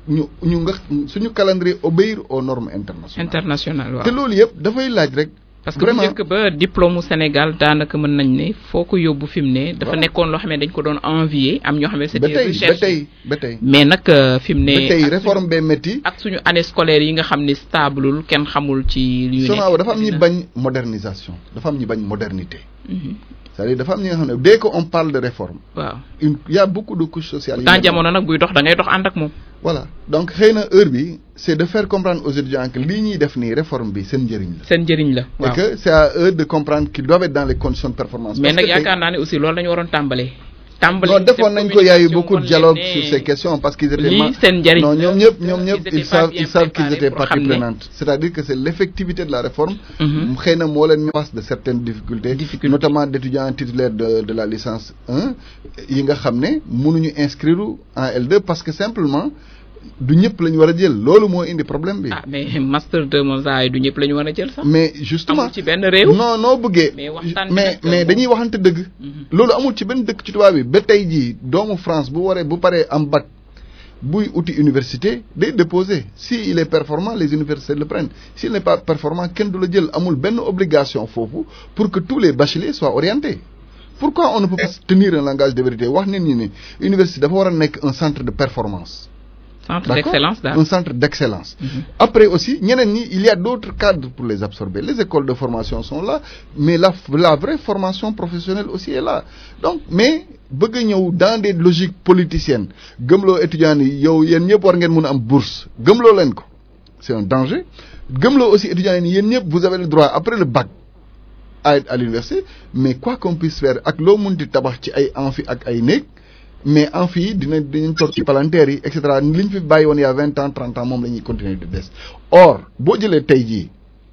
ñu ñu nga suñu calendrier obéir aux normes internationales. international waaw te loolu yëpp dafay laaj rek. parce que bu njëkk ba diplôme mu Sénégal daanaka mën nañ ne foo ko yóbbu fi mu ne. dafa nekkoon loo xam ne dañ ko doon envier am ñoo xam ne. c'était recherche ba tey ba tey mais nag fi mu ne. ba tey réforme bee métti. ak suñu année scolaire yi nga xam ne stablul kenn xamul ci. li ñu nekk dafa am ñi bañ modernisation dafa am ñi bañ modernité. c'est-à-dire dafa am ñi nga xam ne dès que on parle de réforme. waaw une y a beaucoup de couches sociales. dans jamono nag buy dox da ngay dox ànd ak moom. voilà donc xëy na heure bi c'est de faire comprendre aux étudiants que lii ñuy def nii réforme bi seen njëriñ la. seen njëriñ la waaw et que c'est à eux de comprendre qu'ils doivent être dans les conditions de performance. mais nag yaakaar naa ne aussi loolu la ñu waroon tàmbalee. tàmbali non defoon nañ ko yaayu beaucoup de dialogue sur ces questions parce qu'ils étaient lii seen njëriñ non ñoom ñëpp ñoom ñëpp ils savent ils savent qu'ils étaient partie prenante c'est-à-dire que c'est l'effectivité de la réforme xëy na moo leen face de certaines difficultés notamment d'étudiants titulaires de de la licence 1 yi nga xam ne mënuñu inscrire en L2 parce que simplement du ñëpp la ñu war a jël loolu moo indi problème bi. ah mais master 2 moom saa du ñëpp la ñu war a jël sax. mais justement amul ci benn réew. non noo bëggee. mais waxtaan mais mais dañuy waxante dëgg. loolu amul ci benn dëkk ci tubaab bi ba tey jii doomu France bu waree bu paree am bac buy uti université day déposer si il est performant les universités le prennent s'il n'est pas performant kenn du la jël amul benn obligation foofu pour que tous les bacheliers soient orientés. pourquoi on ne peut pas tenir un langage de vérité wax nit ñi ne université dafa war a nekk un centre de performance. centre d'excellence daal un centre d'excellence. après aussi ñeneen ñi il y a d'autres cadres pour les absorber les écoles de formation sont là mais la la vraie formation professionnelle aussi est là donc mais bëgg a ñëw dans des logiques politiciennes gëmloo étudiants yi yow yéen ñëpp war ngeen mën a am bourse gëmloo leen ko c'est un danger gëmloo aussi étudiants yi yéen ñëpp vous avez le droit après le bac à être à l'université mais quoi qu'on puisse faire ak loo munti tabax ci ay amphi ak ay néeg mais en fii dina dinañ toog ci palanteer yi et cetera li ñu fi bàyyi woon il y a vingt ans trente ans moom la ñuy continuer di des or boo jëlee tey jii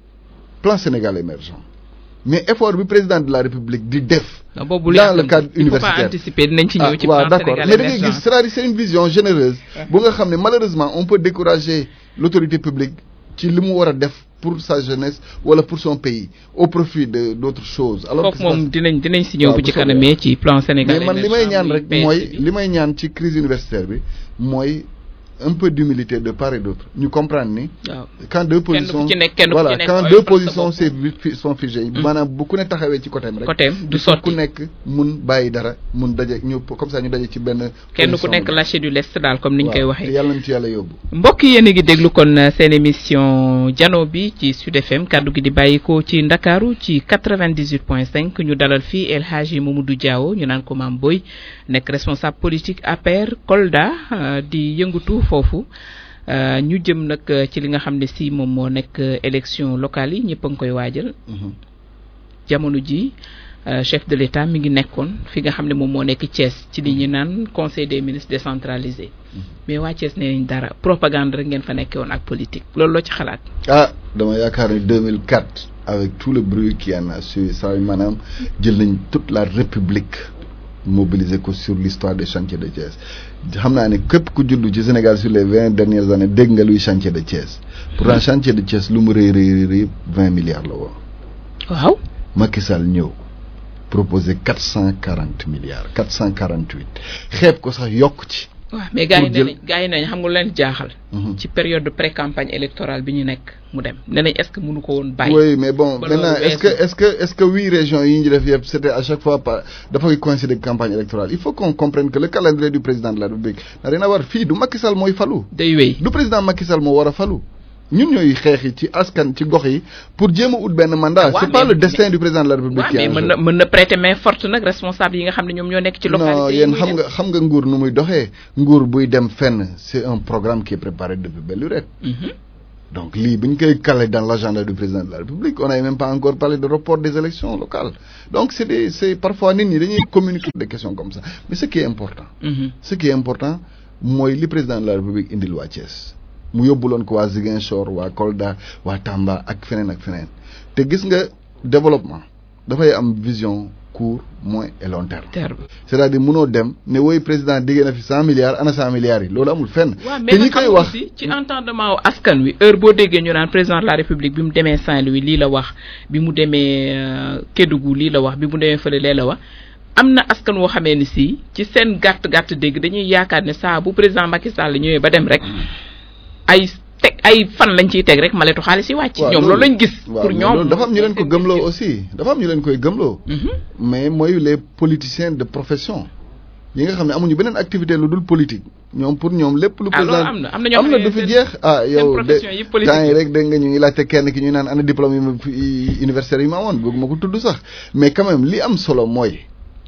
plan Sénégal émergent mais effort bi président de la République di def. dans le cadre universitaire anticiper dinañ ci ñëw ci waaw plan d'accord Sénégal mais da ngay émergent gis c'est-à-dire c'est une vision généreuse. bu nga xam ne malheureusement on peut décourager l'autorité publique ci li mu war a def pour sa jeunesse wala pour son pays au profit de d'autres choses. alors que kooku moom dinañ dinañ si ñëw waaw bu bu ci soobee kanamee ci plan Sénégal mais man li émergent may ñaan muy rek PS mooy bi. li may ñaan ci crise universitaire bi mooy un peu d'humilité de part et d'autre ñu comprendre ni waaw quand deux Kenn ku positions ci nekk- kenn ku ci voilà nekk quand oyofal deux sa positions bopp. c'est fi- sont figées maanaam bu ku ne taxawee ci côté rek côté du il faut ku sotti nekk mun bàyyi dara mun daje ñu comme ça ñu daje ci benn kenn ku position nekk bi. lâché du lest daal comme niñ koy waaw te waxee. yàlla na ci yàlla yóbbu mbokk yéen a ngi déglu kon euh, seen émission jano bi ci Sud FM kaddu gi di bàyyikoo ci Ndakaaru ci 98.5 ñu dalal fii El Hadji Mamadou Diawo ñu naan ko Mame Boye nekk responsable politique APR Kolda euh, di yëngatu foofu euh, ñu jëm nag euh, ci li nga xam ne si moom moo nekk euh, élection locale yi ñëpp a ngi koy waajal Mhm. jamono ji euh, chef de l'État mi ngi nekkoon fi nga xam ne moom moo nekk Thiès ci li ñu naan conseil des ministres décentralisé mais waa Thiès nee nañ dara propagande rek ngeen fa nekkee woon ak politique loolu loo ci xalaat. ah dama yaakaar ni 2004 avec tout le bruit qui en a suivi ça maanaam jël nañ toute la république mobiliser ko sur l'histoire des chantiers de Thiès xam naa ne képp ku juddu ci Sénégal sur les vingt dernières années dégg nga luy chantier de Thiès pourtant chantier de Thiès lu mu rëy rëy rëy vingt milliards la woon waaw Macky Sall ñëw proposé quatre cent quarante milliards quatre cent quarante huit xeeb ko sax yokk ci waaw mais gars yi Pour nee jël- nañ gars yi nañ xam nga lu leen jaaxal. Mhm. ci période de pré campagne électorale bi ñu nekk mu dem nee nañ est-ce que mënu ko woon bàyyi. oui mais bon ba maintenant loolu est-ce que weesu. est-ce que est-ce que huit régions yi ñu def yëpp c'était à chaque fois pas dafay coïncider ak campagne électorale il faut qu'on comprenne que le calendrier du président de la République n'a rien à voir fii du Macky Sall mooy falu day wéy. du président Macky Sall moo war a falu ñun ñooy xeexi ci askan ci gox yi pour jéem a ut benn mandat Ah, waaw, c'est pas mais- le destin du président de la République waaw qui est mais en mën jeu. na mën na prêter main forte nag responsable yi nga xam ne ñoom ñoo nekk ci localité non yi yéen muy xam dem. nga xam nga nguur nu muy doxee nguur buy dem fenn c'est un programme qui est préparé depuis belle lurette Mhm. donc lii bu ñu koy calé dans l'agenda du président de la République on n'a même pas encore parlé de report des élections locales donc c'est des c'est parfois nit ñi dañuy communiquer des questions comme ça mais ce qui est important Mhm. ce qui est important mooy li président de la République indil waa Thiès mu yóbbuloon ko waa Ziguinchor waa Kolda waa Tamba ak feneen ak feneen te gis nga développement dafay am vision court moyen et long terme terme. c'est-à-dire mënoo dem ne woy président diggee na fi cent milliards ana cent milliards yi loolu amul fenn waaw te mais ñi nag koy xam nga wax aussi ci entendement wu askan wi heure boo déggee ñu naan président de la république bi mu demee Saint-Louis lii la wax bi mu demee euh, Kédougou lii la wax bi mu demee fële lee la wax am na askan woo xamee ni si ci seen gàtt gàtt dégg dañuy yaakaar ne saa bu président Macky Sall ñëwee ba dem rek ay teg ay fan lañ ciy teg rek maletu xaalis yi wàcc. ñoom loolu lañ gis. pour ñoom dafa am ñu leen ko gëmloo aussi dafa am ñu leen koy gëmloo. mais mooy les politiciens de profession. yi nga xam ne amuñu beneen activité lu dul politique ñoom pour ñoom lépp. lu président am na am na ñoo am na du fi jeex. ah yow de temps yi rek dégg nga ñu ngi laajte kenn ki ñuy naan ana diplôme yi ma universitaire yi ma amoon bëgg ma ko tudd sax mais quand même li am solo mooy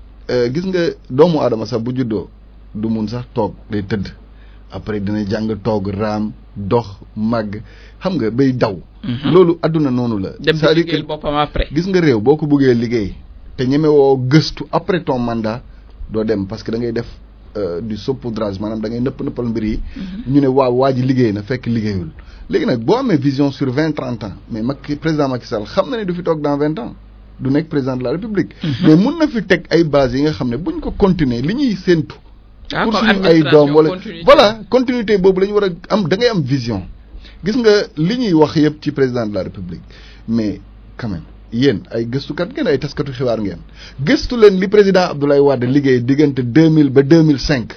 gis nga doomu aadama sax bu juddoo du mun sax toog day tëdd après dina jàng toog raam dox màgg xam nga bay daw. loolu adduna noonu la. dem di liggéeyal boppam après. gis nga réew boo ko bëggee liggéey te ñemewoo gëstu après ton mandat. doo dem parce que da ngay def du saupoudrage maanaam da ngay nëpp nëppal mbir yi. ñu ne waaw waa ji liggéey na fekk liggéeyul. léegi nag boo amee vision sur vingt trente ans mais Macky président Macky Sall xam na ne du fi toog dans vingt ans du nekk président de la république. mais mun na fi teg ay bases yi nga xam ne buñ ko continuer li ñuy séentu. pour suñu ay doom wala voilà continuité boobu la ñu war a am da ngay am vision. gis nga li ñuy wax yëpp ci président de la république mais quand même. yéen ay gëstukat ngeen ay taskatu xibaar ngeen gëstu leen li président Abdoulaye Wade liggéey diggante deux mille ba deux mille cinq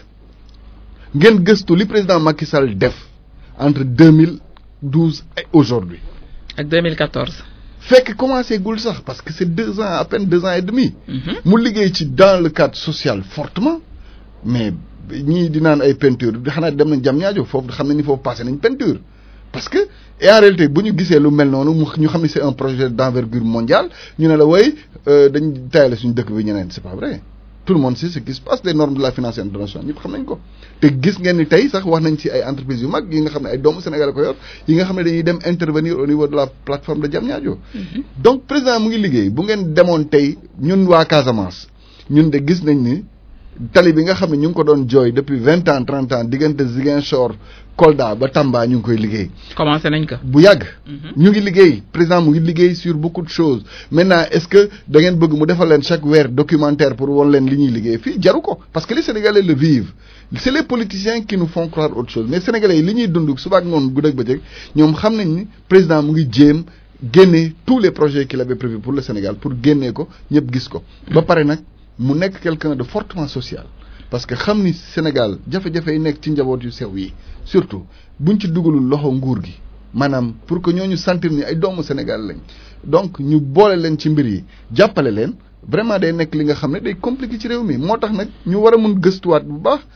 ngeen gëstu li président Macky Sall def entre deux mille douze et aujourd'hui ak deux mille quatorze. fekk commencé gul sax parce que c'est deux ans à peine deux ans et demi. mu liggéey ci dans le cadre social fortement mais ñii di naan ay peinture xanaa dem nañ jam ñaajo foofu xam nañ ni foofu passé nañ peinture. parce que et en réalité bu ñu gisee lu mel noonu mu ñu xam ne c'est un projet d'envergure mondiale ñu ne la way dañ tayale suñu dëkk bi ñeneen c'est pas vrai tout le monde sait ce qui se passe les normes de la finance internationale ñëpp xam nañ ko te gis ngeen ni tey sax wax nañ ci ay entreprises yu mag yi nga xam ne ay doomu Sénégal ko yor yi nga xam ne dañuy dem intervenir au niveau de la plateforme de Diamniadio donc président mu ngi liggéey bu ngeen demoon tey ñun waa Casamance ñun de gis nañ ni tali bi nga xam ne ñu ngi ko doon jooy depuis vingt ans trente ans diggante Ziguinchor Kolda ba Tamba ñu ngi koy liggéey. commencé nañ ko. bu yàgg. ñu ngi liggéey président mu ngi liggéey sur beaucoup de choses maintenant est-ce que da ngeen bëgg mu defal leen chaque weer documentaire pour won leen li ñuy liggéey fii jaru ko parce que les Sénégalais le vivent c'est les politiciens qui nous font croire autre chose mais Sénégalais yi li ñuy dund suba ak ngoon guddeeg bëccëg ñoom xam nañ ni président mu ngi jéem génne tous les projets qu'il avait prévus pour le Sénégal pour génnee ko ñëpp gis ko. ba pare nag. mu nekk quelqu'un de fortement social parce que xam ni Sénégal jafe-jafe yi nekk ci njaboot yu sew yi surtout buñ ci dugalul loxo nguur gi maanaam pour que ñooñu sentir ni ay doomu Sénégal lañ donc ñu boole leen ci mbir yi jàppale leen vraiment day nekk li nga xam ne day compliqué ci réew mi moo tax nag ñu war a mun gëstuwaat bu baax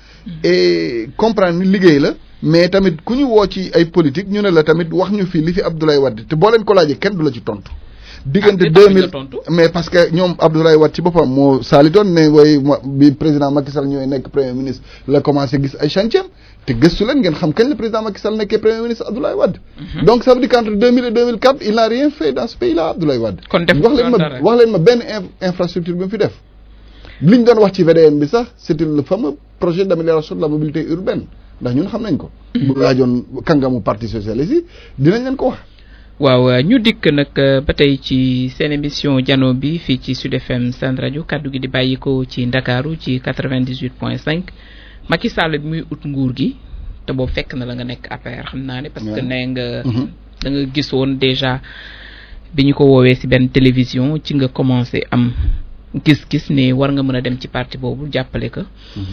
et comprendre ni liggéey la mais tamit ku ñu woo ci ay politique ñu ne la tamit wax ñu fi li fi Abdoulaye Wade te boo leen ko laajee kenn du la ci tontu. diggante deux mille mais parce que ñoom Abdoulaye Wade ci boppam moo saalitoon ne way bi président Macky Sall ñooy nekk premier ministre la commencé gis ay chantier te gëstu leen ngeen xam kañ la président Macky Sall nekkee premier ministre Abdoulaye Wade donc ça veut dire qu'entre deux mille et deux mille quatre il n'a rien fait dans ce pays là Abdoulaye Wade kon def wax leen ma wax leen ma benn infrastructure bi mu fi def liñ doon wax ci VDN bi sax c'était le fameux projet d'amélioration de la mobilité urbaine ndax ñun xam nañ ko bu laajoon kàngamu parti socialiste yi dinañ leen ko wax waaw ñu dikk nag ba tey ci seen émission jano bi fii ci Sud FM Sen rajo kaddu gi di bàyyi ko ci Ndakaaru ci quatre-vingt-dix-huit point cinq Macky Sall bi muy ut nguur gi te boobu fekk na la nga nekk APR xam naa ne. parce que nee nga. da nga gis woon déjà bi ñu ko woowee ci benn télévision ci nga commencé am gis-gis ne war nga mën a dem ci parti boobu jàppale ko.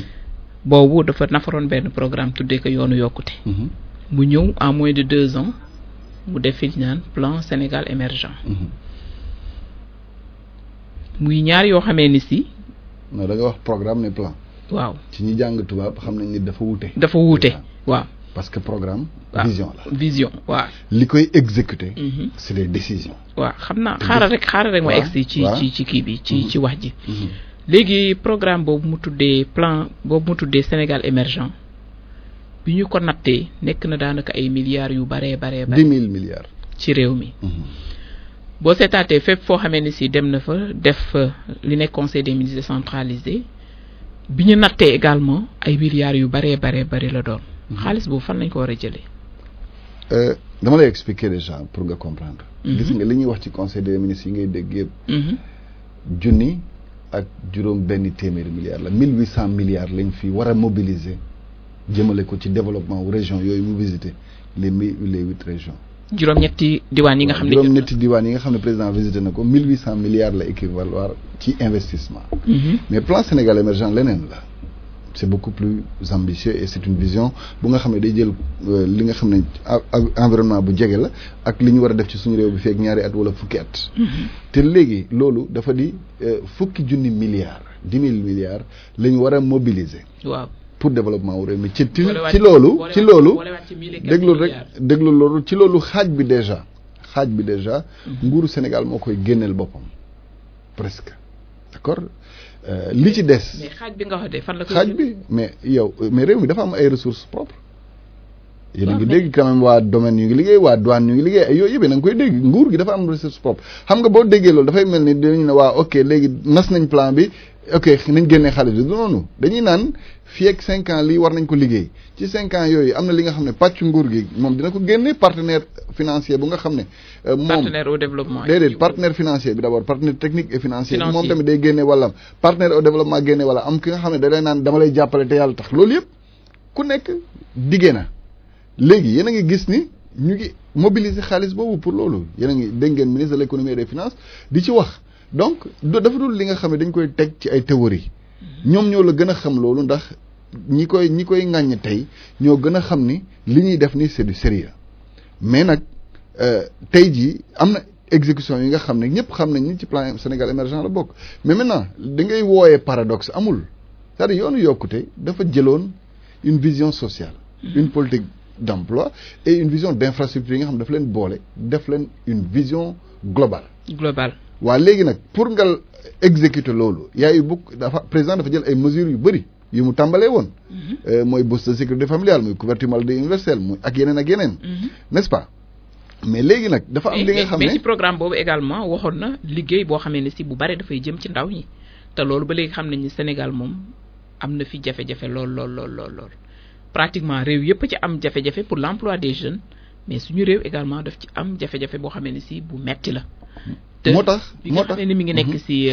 boobu dafa nafaroon benn programme tuddee ko yoonu yokkute. mu ñëw en moins de deux ans. mu def fi naan plan Sénégal émergent muy ñaar yoo xamee ni si. non da nga wax programme ne plan. waaw ci ñi jàng tubaab xam nañ ni dafa wuute. dafa wuute waaw. parce que programme. vision la vision waaw. li koy exécuter. c'est des décisions. waaw xam naa xaaral rek xaaral rek ma egsi ci ci ci kii bi ci ci wax ji. léegi programme boobu mu tuddee plan boobu mu tuddee Sénégal émergent. bi ñu ko nattee nekk na daanaka ay milliards yu baree baree bare dix mille milliards ci réew mi boo seetaatee fépp foo xamee ni si dem na fa def li nekk conseil des ministres décentralisé bi ñu nattee également ay milliards yu baree baree bari la doon xaalis boobu fan lañ ko war a jëlee dama lay expliquer déjà pour nga comprendre gis nga li ñuy wax ci conseil des ministres yi ngay dégg yëpp junni ak juróom benn téeméeri milliards la mille huit cent milliards lañ fi war a mobiliser jëmale ko ci développement wu région yooyu mu visité les mille les huit régions juróom-ñetti diwaan yi nga xam ne juróom-ñetti diwaan yi nga xam ne président visité na ko mille huit cent milliards la équivaloir ci investissement mais plan Sénégal émergent leneen la c'est beaucoup plus ambitieux et c'est une vision bu nga xam ne day jël li nga xam ne environnement bu jege la ak li ñu war a def ci suñu réew bi feek ñaari at wala fukki at te léegi loolu dafa di fukki junni milliards dix mille milliards la ñu war a mobiliser waaw pour développement wu réew mi ci ci loolu ci loolu déglu rek déglu loolu ci loolu xaaj bi déjà xaaj bi déjà nguuru Sénégal moo koy génneel boppam presque d'accord li ci des. mais xaaj bi nga wax de fan la xaaj bi mais yow mais réew mi dafa am ay ressources propres. yéen a ngi dégg quand même waa domaine ñu ngi liggéey waa douane ñu ngi liggéey ay yooyu yëpp na nga koy dégg nguur gi dafa am ressources propres xam nga boo déggee loolu dafay mel ni dañu ne waa ok léegi nas nañ plan bi ok nañ génnee xaalis bi du noonu dañuy naan fii ak cinq ans lii war nañ ko liggéey ci cinq ans yooyu am na li nga xam ne pàcc nguur gi moom dina ko génne partenaire financier bu nga xam ne. moom partenaire au développement. déedéet partenaire financier bi d'abord partenaire technique et financier. moom tamit day génne wàllam partenaire au développement génne wala am ki nga xam ne da lay naan dama lay jàppale te yàlla tax loolu yëpp ku nekk diggee na léegi yéen a ngi gis ni ñu ngi mobiliser xaalis boobu pour loolu yéen a ngi dégg ngeen ministre de l'économie et des finances di ci wax donc dafa dul li nga xam ne dañ koy teg ci ay théorie ñoom ñoo la gën a xam loolu ndax ñi koy ñi koy ŋàññ tey ñoo gën a xam ni li ñuy def ni c'est du sérieux mais nag tey jii am na exécution yi nga xam ne ñëpp xam nañ ni ci plan Sénégal émergent la bokk mais maintenant da ngay wooyee paradoxe amul c'est-à-dire yoonu yokkute dafa jëloon une vision sociale une politique d'emploi et une vision d'infrastructure yi nga xam ne dafa leen boole def leen une vision globale globale waa léegi nag pour nga exécuter loolu yaayu bukk dafa président dafa jël ay mesures yu bëri yu mu tàmbalee woon mooy bourse de sécurité familiale muy couverture maladie universelle muy ak yeneen ak yeneen n'est-ce pas mais léegi nag dafa am li nga xam ne mais ci programme boobu également waxoon na liggéey boo xamee ne si bu bari dafay jëm ci ndaw ñi te loolu ba léegi xam nañ ni Sénégal moom am na fi jafe-jafe lool lool lool lool lool pratiquement réew yëpp ci am jafe-jafe pour l'emploi des jeunes mais suñu réew également daf ci am jafe-jafe boo xamee ne si bu metti la moo tax bi nga xam ne ni mi ngi nekk si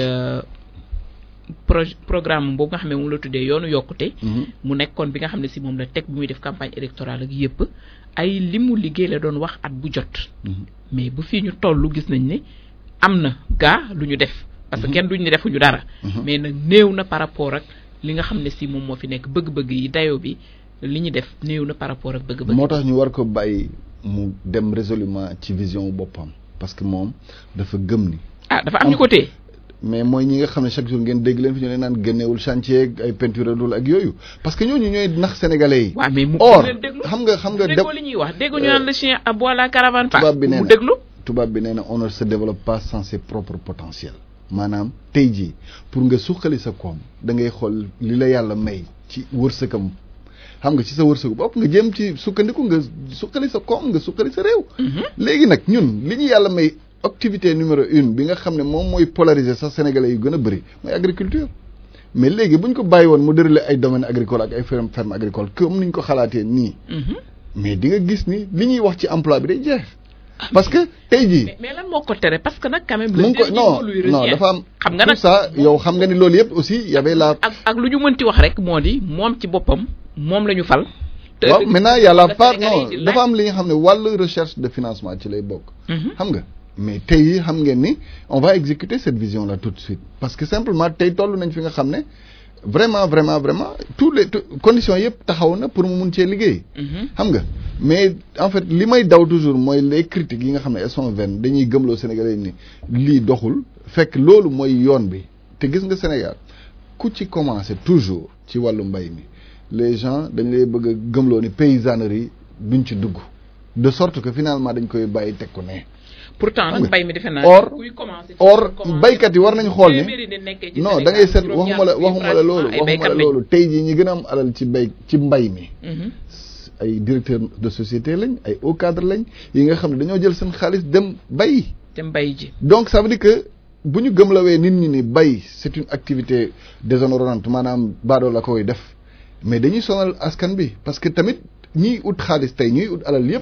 pro programme boobu nga xam ne moom la tuddee yoonu yokkute mu nekkoon bi nga xam ne si moom la teg bi muy def campagne électorale ak yëpp ay li mu liggéey la doon wax at bu jot mais bu fii ñu toll gis nañ ne am na gaa lu ñu def parce que kenn duñ ne defuñu dara mais nag néew na par rapport ak li nga xam ne si moom moo fi nekk bëgg-bëgg yi dayo bi li ñu def néew na par rapport ak bëgg-bëgg moo tax ñu war ko bàyyi mu dem résolument ci vision boppam parce que moom dafa gëm ni ah dafa am ñu ko téye mais mooy ñi nga xam ne chaque jour ngeen dégg leen fi ñu leen naan génneewul chantier ay peinture dul ak yooyu parce que ñooñu ñooy nax sénégalais yi. waaw mais mu or leen déglu xam nga xam nga. déggoo li ñuy wax déggoo ñu naan le chien aboie la caravane passe tubaab bi nee mu na déglu. tubaab bi nee na on ne se développe pas sans ses propres potentiels maanaam tey jii pour nga suqali sa koom da ngay xool li la yàlla may ci wërsëgam xam nga ci sa wërsëgu bopp nga jëm ci sukkandiku nga suqali sa koom nga suqali sa réew. léegi nag ñun li ñu yàlla may. activité numéro une bi nga xam ne moom mooy polariser sax sénégalais yu gën a bëri mooy agriculture mais léegi bu ñu ko bàyyi woon mu déroulé ay domaines agricoles ak ay ferme ferme agricole comme ni ñu ko xalaatee nii. mais di nga gis ni li ñuy wax ci emploi bi day jeex. parce que tey jii. mais mais lan moo ko tere parce que nag quand même. mu ngi ko non non dafa am. xam nga nag tout ça yow xam nga ni loolu yëpp aussi y avait la. ak ak lu ñu mënti wax rek moo di moom ci boppam moom la ñu fal. te waaw maintenant y a la part Sénégalais non yi di dafa am li nga xam ne wàllu recherche de financement ci lay bokk. xam nga mais tey xam ngeen ni on va exécuter cette vision là tout de suite parce que simplement tey toll nañ fi nga xam ne vraiment vraiment vraiment tous les tout- conditions yëpp taxaw na pour mu mun cee liggéey. xam nga mais en fait li may daw toujours mooy les critiques yi nga xam ne elles sont vaines dañuy gëmloo Sénégalais ni lii doxul fekk loolu mooy yoon bi te gis nga Sénégal ku ci commencé toujours ci wàllu mbay mi les gens dañ lay bëgg a gëmloo ni paysannerie duñ ci dugg de sorte que finalement dañ koy bàyyi teg ko ne. pourtant Xam nag nga. mbay mi defe naa. Or- kuy commencé ci or commencé baykat yi war nañu xool ni téeméeri nit nekkee ci non Sénégal, da ngay seet juróom-ñaar waxuma la fukki waxuma la loolu pratiquement ay waxuma la baykat lañ. loolu tey jii ñi gën a am alal ci bay ci mbay mi Mhm. ay directeur de société lañ ay haut cadre lañ yi nga xam ne dañoo jël seen xaalis dem bay te mbay ji. donc ça veut dire que bu ñu gëmlawee nit ñi ni bay c'est une activité déshonorante maanaam baadoo la koy def mais dañuy sonal askan bi parce que tamit ñiy ut xaalis tey ñuy ut alal yépp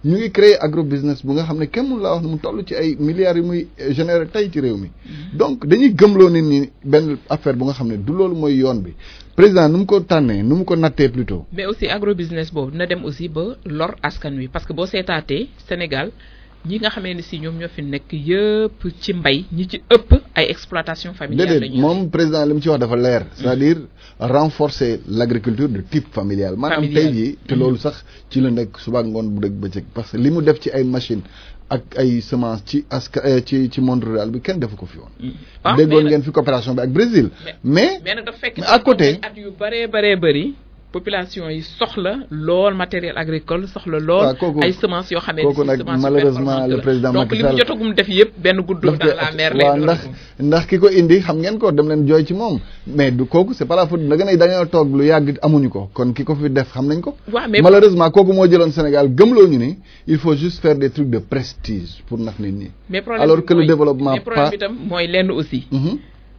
ñu ngi créer agro business bu nga xam ne kenn mun laa wax ne mu toll ci ay milliards yu muy générer tey ci réew mi donc dañuy gëmloo nit ñi benn affaire bu nga xam ne du loolu mooy yoon bi président nu mu ko tànnee nu mu ko nattee plutôt mais aussi agro business boobu dina dem aussi ba lor askan wi parce que boo seetaatee Sénégal ñi nga xamee ne si ñoom ñoo fi nekk yëpp ci mbay ñi ci ëpp ay exploitation familiale déedéet moom président li mu ci wax dafa leer c'est-à-dire renforcer l'agriculture de type familial maanaam tey jii te loolu sax ci la nekk suba ngoon bu dëgg bëccëg parce que li mu def ci ay machine ak ay semence ci aska ci ci monde rural bi kenn defu ko fi woon déggoon ngeen fi coopération bi ak Brésil mais mais nag dafa fekk à côté at yu bëree bëree bëri population yi soxla lool matériel agricole soxla lool ay semences yoo xamee kooku nag malheureusement le président donc Macky li mu Sall jotagum def yëpp benn guddo dans la mer lay waaw ndax ndax ki ko indi xam ngeen ko dem leen jooy ci moom mais du kooku c'est pas la faute da nga ne dañoo toog lu yàgg amuñu ko kon ki ko fi def xam nañ ko waaw mais malheureusement kooku moo jëloon Sénégal gëmloo ñu ni il faut juste faire des trucs de prestige pour nax nit ñi mais problème alors bi que le mooy- développement mais problème pas bi tam mooy lenn aussi Mhm,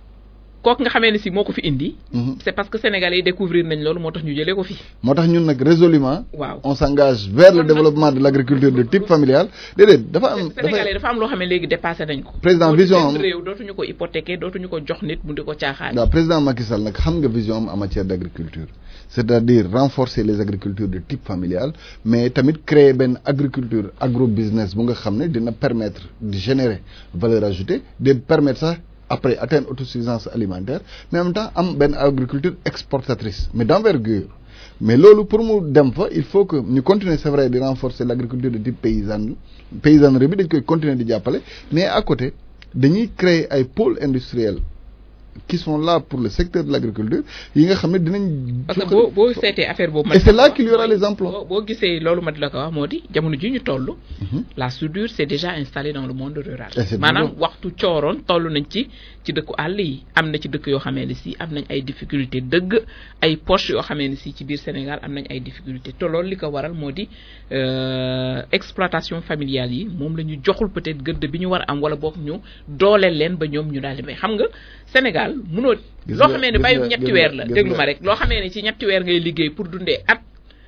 kooku nga xamee ne si moo ko fi indi mhm. c'est parce que sénégalais yi découvrir nañ loolu moo tax ñu jëlee ko fi moo tax ñun nag résolument waaw on s'engage vers le développement de l'agriculture de type familial déedéet dafa am sénégalais dafa dafa am loo xam ne léegi dépassé nañ ko Président Dootu vision benn am- réew dootuñu ko hypothéquer dootuñu ko jox nit mu di ko caaxaan waaw président Macky Sall nag xam nga vision am en matière d'agriculture c'est-à-dire renforcer les agricultures de type familial mais tamit créer benn agriculture agro business bu nga xam ne dina permettre de générer valeur ajoutée de permettre sax après atteindre autosuffisance alimentaire mais en même temps am benn agriculture exportatrice mais d'envergure mais loolu pour mu dem fa il faut que ñu continuer c'est vrai di renforcer l'agriculture de type paysanne paysannerie bi dañ koy continuer di jàppale mais à côté dañuy créer ay pôles industriels qui sont là pour le secteur de l'agriculture yi nga xam ne dinañ parce que boo boo seetee affaire boobu et c'est là qu'il y aura les emplois boo boo gisee loolu ma di la ko wax moo di jamono ji ñu toll la soudure c'est déjà installée dans le monde rural Et c'est maanaam bien. waxtu cooroon toll nañ ci ci dëkku àll yi am na ci dëkk yoo xamee ne si am nañ ay difficulté dëgg ay poches yoo xamee ne si ci biir Sénégal am nañ ay difficulté te loolu li ko waral moo di euh, exploitation familiale yi moom la ñu joxul peut-être gëdd bi ñu war a am wala boog ñu dooleel leen ba ñoom ñu daal di may xam nga Sénégal munoo Gis loo nga- xamee ne gis bàyyi nga- ñetti gis weer nga- la gis déglu nga- ma rek loo xamee ne ci ñetti weer ngay liggéey pour dundee at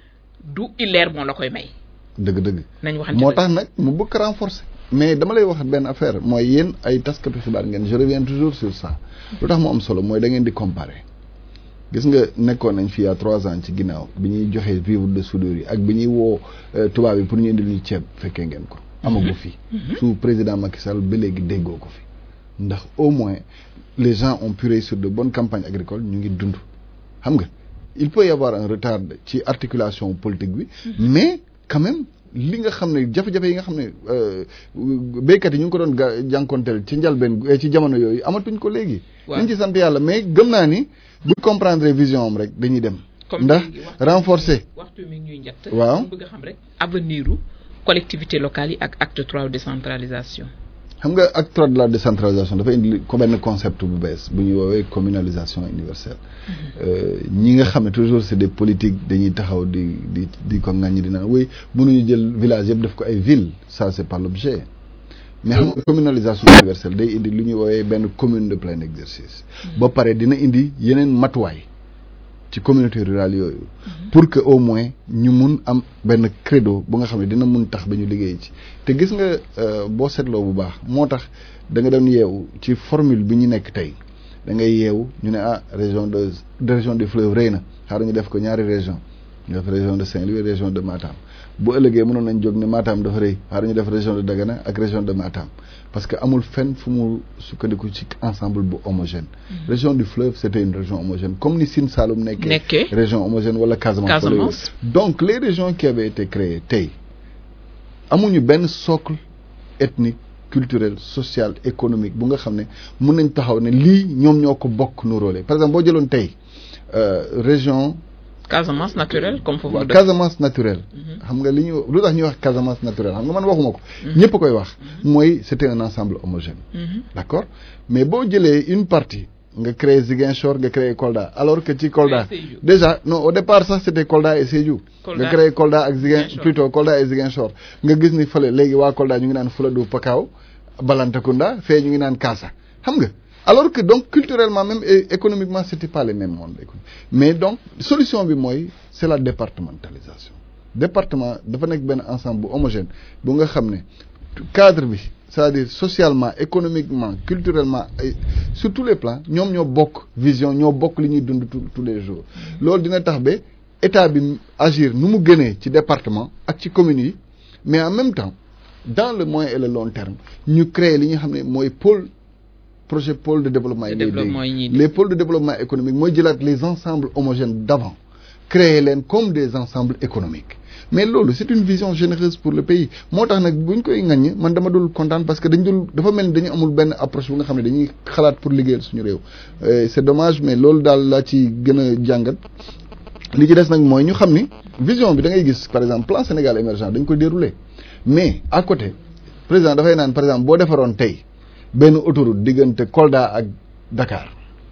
du illeer moo la koy may dëgg-dëgg nañ waxante moo dëgg. tax nag mu bëgg ko renforcer mais dama lay wax benn affaire mooy yéen ay taskatu xibaar ngeen je reviens toujours sur ça lu tax mu am solo mooy da ngeen di comparer gis nga nekkoon nañ fi il y a trois ans ci ginnaaw bi ñuy joxe vivre de soudure yi ak bi ñuy woo euh, tubaab yi pour ñu indil ñu ceeb fekkee ngeen ko amagu fi sous président Macky Sall ba léegi déggoo ko fi ndax au moins les gens ont pu réussir de bonnes campagnes agricoles ñu ngi dund xam nga il peut y avoir un retard ci articulation politique bi mais quand même li nga xam ne jafe-jafe yi nga xam ne euh, béykat yi ñu ngi ko doon ga jànkonteel ci njalbeen eh, ci jamono yooyu amatuñ ko léegi Waaw. nañ ci sant yàlla mais gëm naa ni buñ comprendre vision am rek dañuy dem Comme ndax léegi waxtu- renforcer waxtu mi ngi ñuy njett Waaw. ñu bëgg a xam rek avenir u collectivité locale yi ak acte trois décentralisation xam nga acte trois de la décentralisation dafa indi ko benn concept bu bees bu ñuy woowee communalisation universelle Euh, ñi nga xam ne toujours c'est des politiques dañuy taxaw di di di ko ŋàññi di naan oui mënuñu jël village yëpp def ko ay ville ça c'est pas l'objet mais xam nga communalisation universelle day indi lu ñuy woowee benn commune de plein exercice ba pare dina indi yeneen matuwaay ci communauté rurale yooyu pour que au moins ñu mun am benn credo bu nga xam ne dina mun tax ba ñu liggéey ci te gis nga euh, boo seetloo bu baax moo tax da nga doon yeewu ci formule bi ñu nekk tey da ngay yeewu ñu ne ah région de de région du fleuve rëy na xaaral ñu def ko ñaari région ñu def région de Saint-Louis région de Matam bu ëllëgee mënoon nañ jóg ne Matam dafa rëy xaaral ñu def région de Dagana ak région de Matam parce que amul fenn fu mu sukkandiku ci ensemble bu homogène région du fleuve c'était une région homogène comme ni Sine Saloum nekkee Nekkee. région homogène wala Casamance wala yooyu. Casamance. donc les régions qui avaient été créées tey amuñu benn socle ethnique culturel social économique bu nga xam ne mun nañ taxaw ne lii ñoom ñoo ko bokk nuróole par exemple boo jëloon tey euh, région Casamance naturelle comme foofu waaw dëkk. Casamance naturelle xam nga li ñu lu tax ñuy wax Casamance naturelle xam nga man waxuma ko ñëpp a koy wax mooy c'était un ensemble homogène Mhm. d'accord mais boo jëlee une partie nga créé Ziguinchor nga créé Kolda alors que ci Kolda Créé Sédhiou. déjà non au départ sax c'était Kolda et Sédhiou Kolda. nga créé Kolda ak Ziguin Ziguinchor. plutôt Kolda et Ziguinchor nga gis ni fële léegi waa Kolda ñu ngi naan Fuladu Pakaaw Balantakunda fee ñu ngi naan Kaasa xam nga alors que donc culturellement même et économiquement c'était pas les mêmes mondes économiques mais donc solution bi mooy c'est la départementalisation département dafa nekk benn ensemble bu homogène bu nga xam ne cadre bi c'est-à-dire socialement économiquement culturellement ay sur tous les plans ñoom ñoo bokk vision ñoo bokk li ñuy dund tous les jours loolu dina tax ba état bi agir nu mu gënee ci département ak ci communes yi mais en même temps dans le moyen et le long terme ñu créer li nga xam ne mooy pôle projet pôle de développement yi les pôles de développement économique mooy jëlaat les ensembles homogènes d'avant créer leen comme des ensembles économiques mais loolu c'est une vision généreuse pour le pays moo tax nag bu ñu koy ŋaññi man dama dul kontaan parce que dañ dul dafa mel ni dañu amul benn approche bu nga xam ne dañuy xalaat pour liggéeyal suñu réew c'est dommage mais loolu daal laa ci gën a jàngat li ci des nag mooy ñu xam ni vision bi da ngay gis par exemple plan Sénégal émergent dañ ko dérouler mais à côté président dafay naan par exemple boo defaroon tey benn autoroute diggante Kolda ak Dakar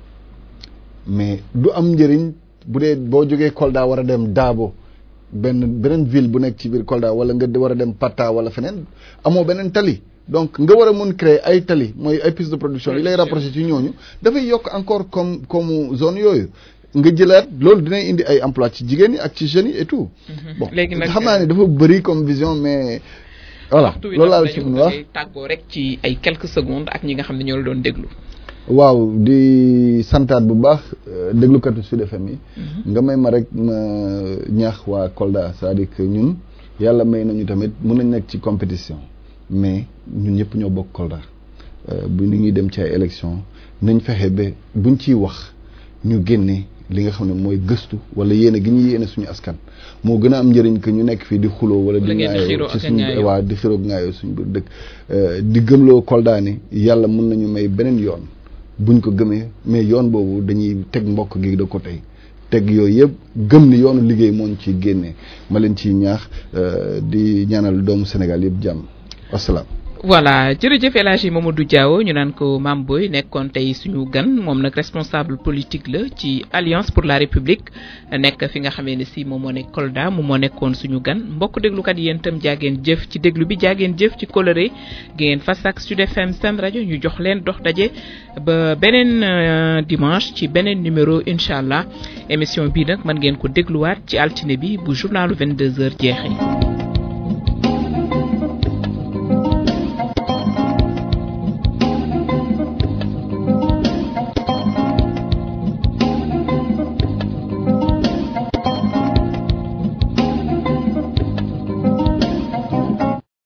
mais du am njëriñ bu dee boo jógee Kolda war a dem Dabo benn beneen ville bu nekk ci biir Kolda wala nga war a dem Patta wala feneen amoo beneen tali donc nga war a mun créer ay tali mooy ay piste de production yi lay rapproché ci ñooñu dafay yokk encore comme comme zone yooyu nga jëlaat loolu dinay indi ay emploi ci jigéen ñi ak ci jeunes yi et tout. bon xam naa ne dafa bëri comme vision mais. voilà loolu laa la ci mën wax tàggoo rek ci ay quelques secondes ak ñi nga xam ne ñoo la doon déglu. waaw di santaat bu baax déglukatu Sud FM yi. nga may ma rek ma ñaax waa Kolda c'est-à-dire que ñun yàlla may nañu tamit mën nañ nekk ci compétition mais ñun ñëpp ñoo bokk Kolda bu ñu ñuy dem ci ay élection nañ fexe ba buñ ciy wax ñu génne li nga xam ne mooy gëstu wala yéene gi ñu yéene suñu askan moo gën a am njëriñ que ñu nekk fii di xuloo wala di ngaayoo ci suñu waa di xiroo ngaayoo suñu biir dëkk di gëmloo Kolda ni yàlla mën nañu may beneen yoon buñ ko gëmee mais yoon boobu dañuy teg mbokk gi de côté teg yooyu yëpp gëm ni yoonu liggéey moo ñu ciy génnee ma leen ciy ñaax di ñaanal doomu Sénégal yëpp jàmm wasalaam. voilà jërëjëf El Hadji Mamadou Diaw ñu naan ko Mame Boye nekkoon tey suñu gan moom nag responsable politique la ci Alliance pour la République nekk fi nga xamee ne si moom moo nekk Kolda moom moo nekkoon suñu gan mbokk déglukat yéen itam jaageen jëf ci déglu bi jaageen jëf ci coloré ngeen fas ak Sud FM seen rajo ñu jox leen dox daje ba beneen dimanche ci beneen numéro incha allah émission bii nag mën ngeen ko dégluwaat ci altine bi bu journalu 22h jeexee.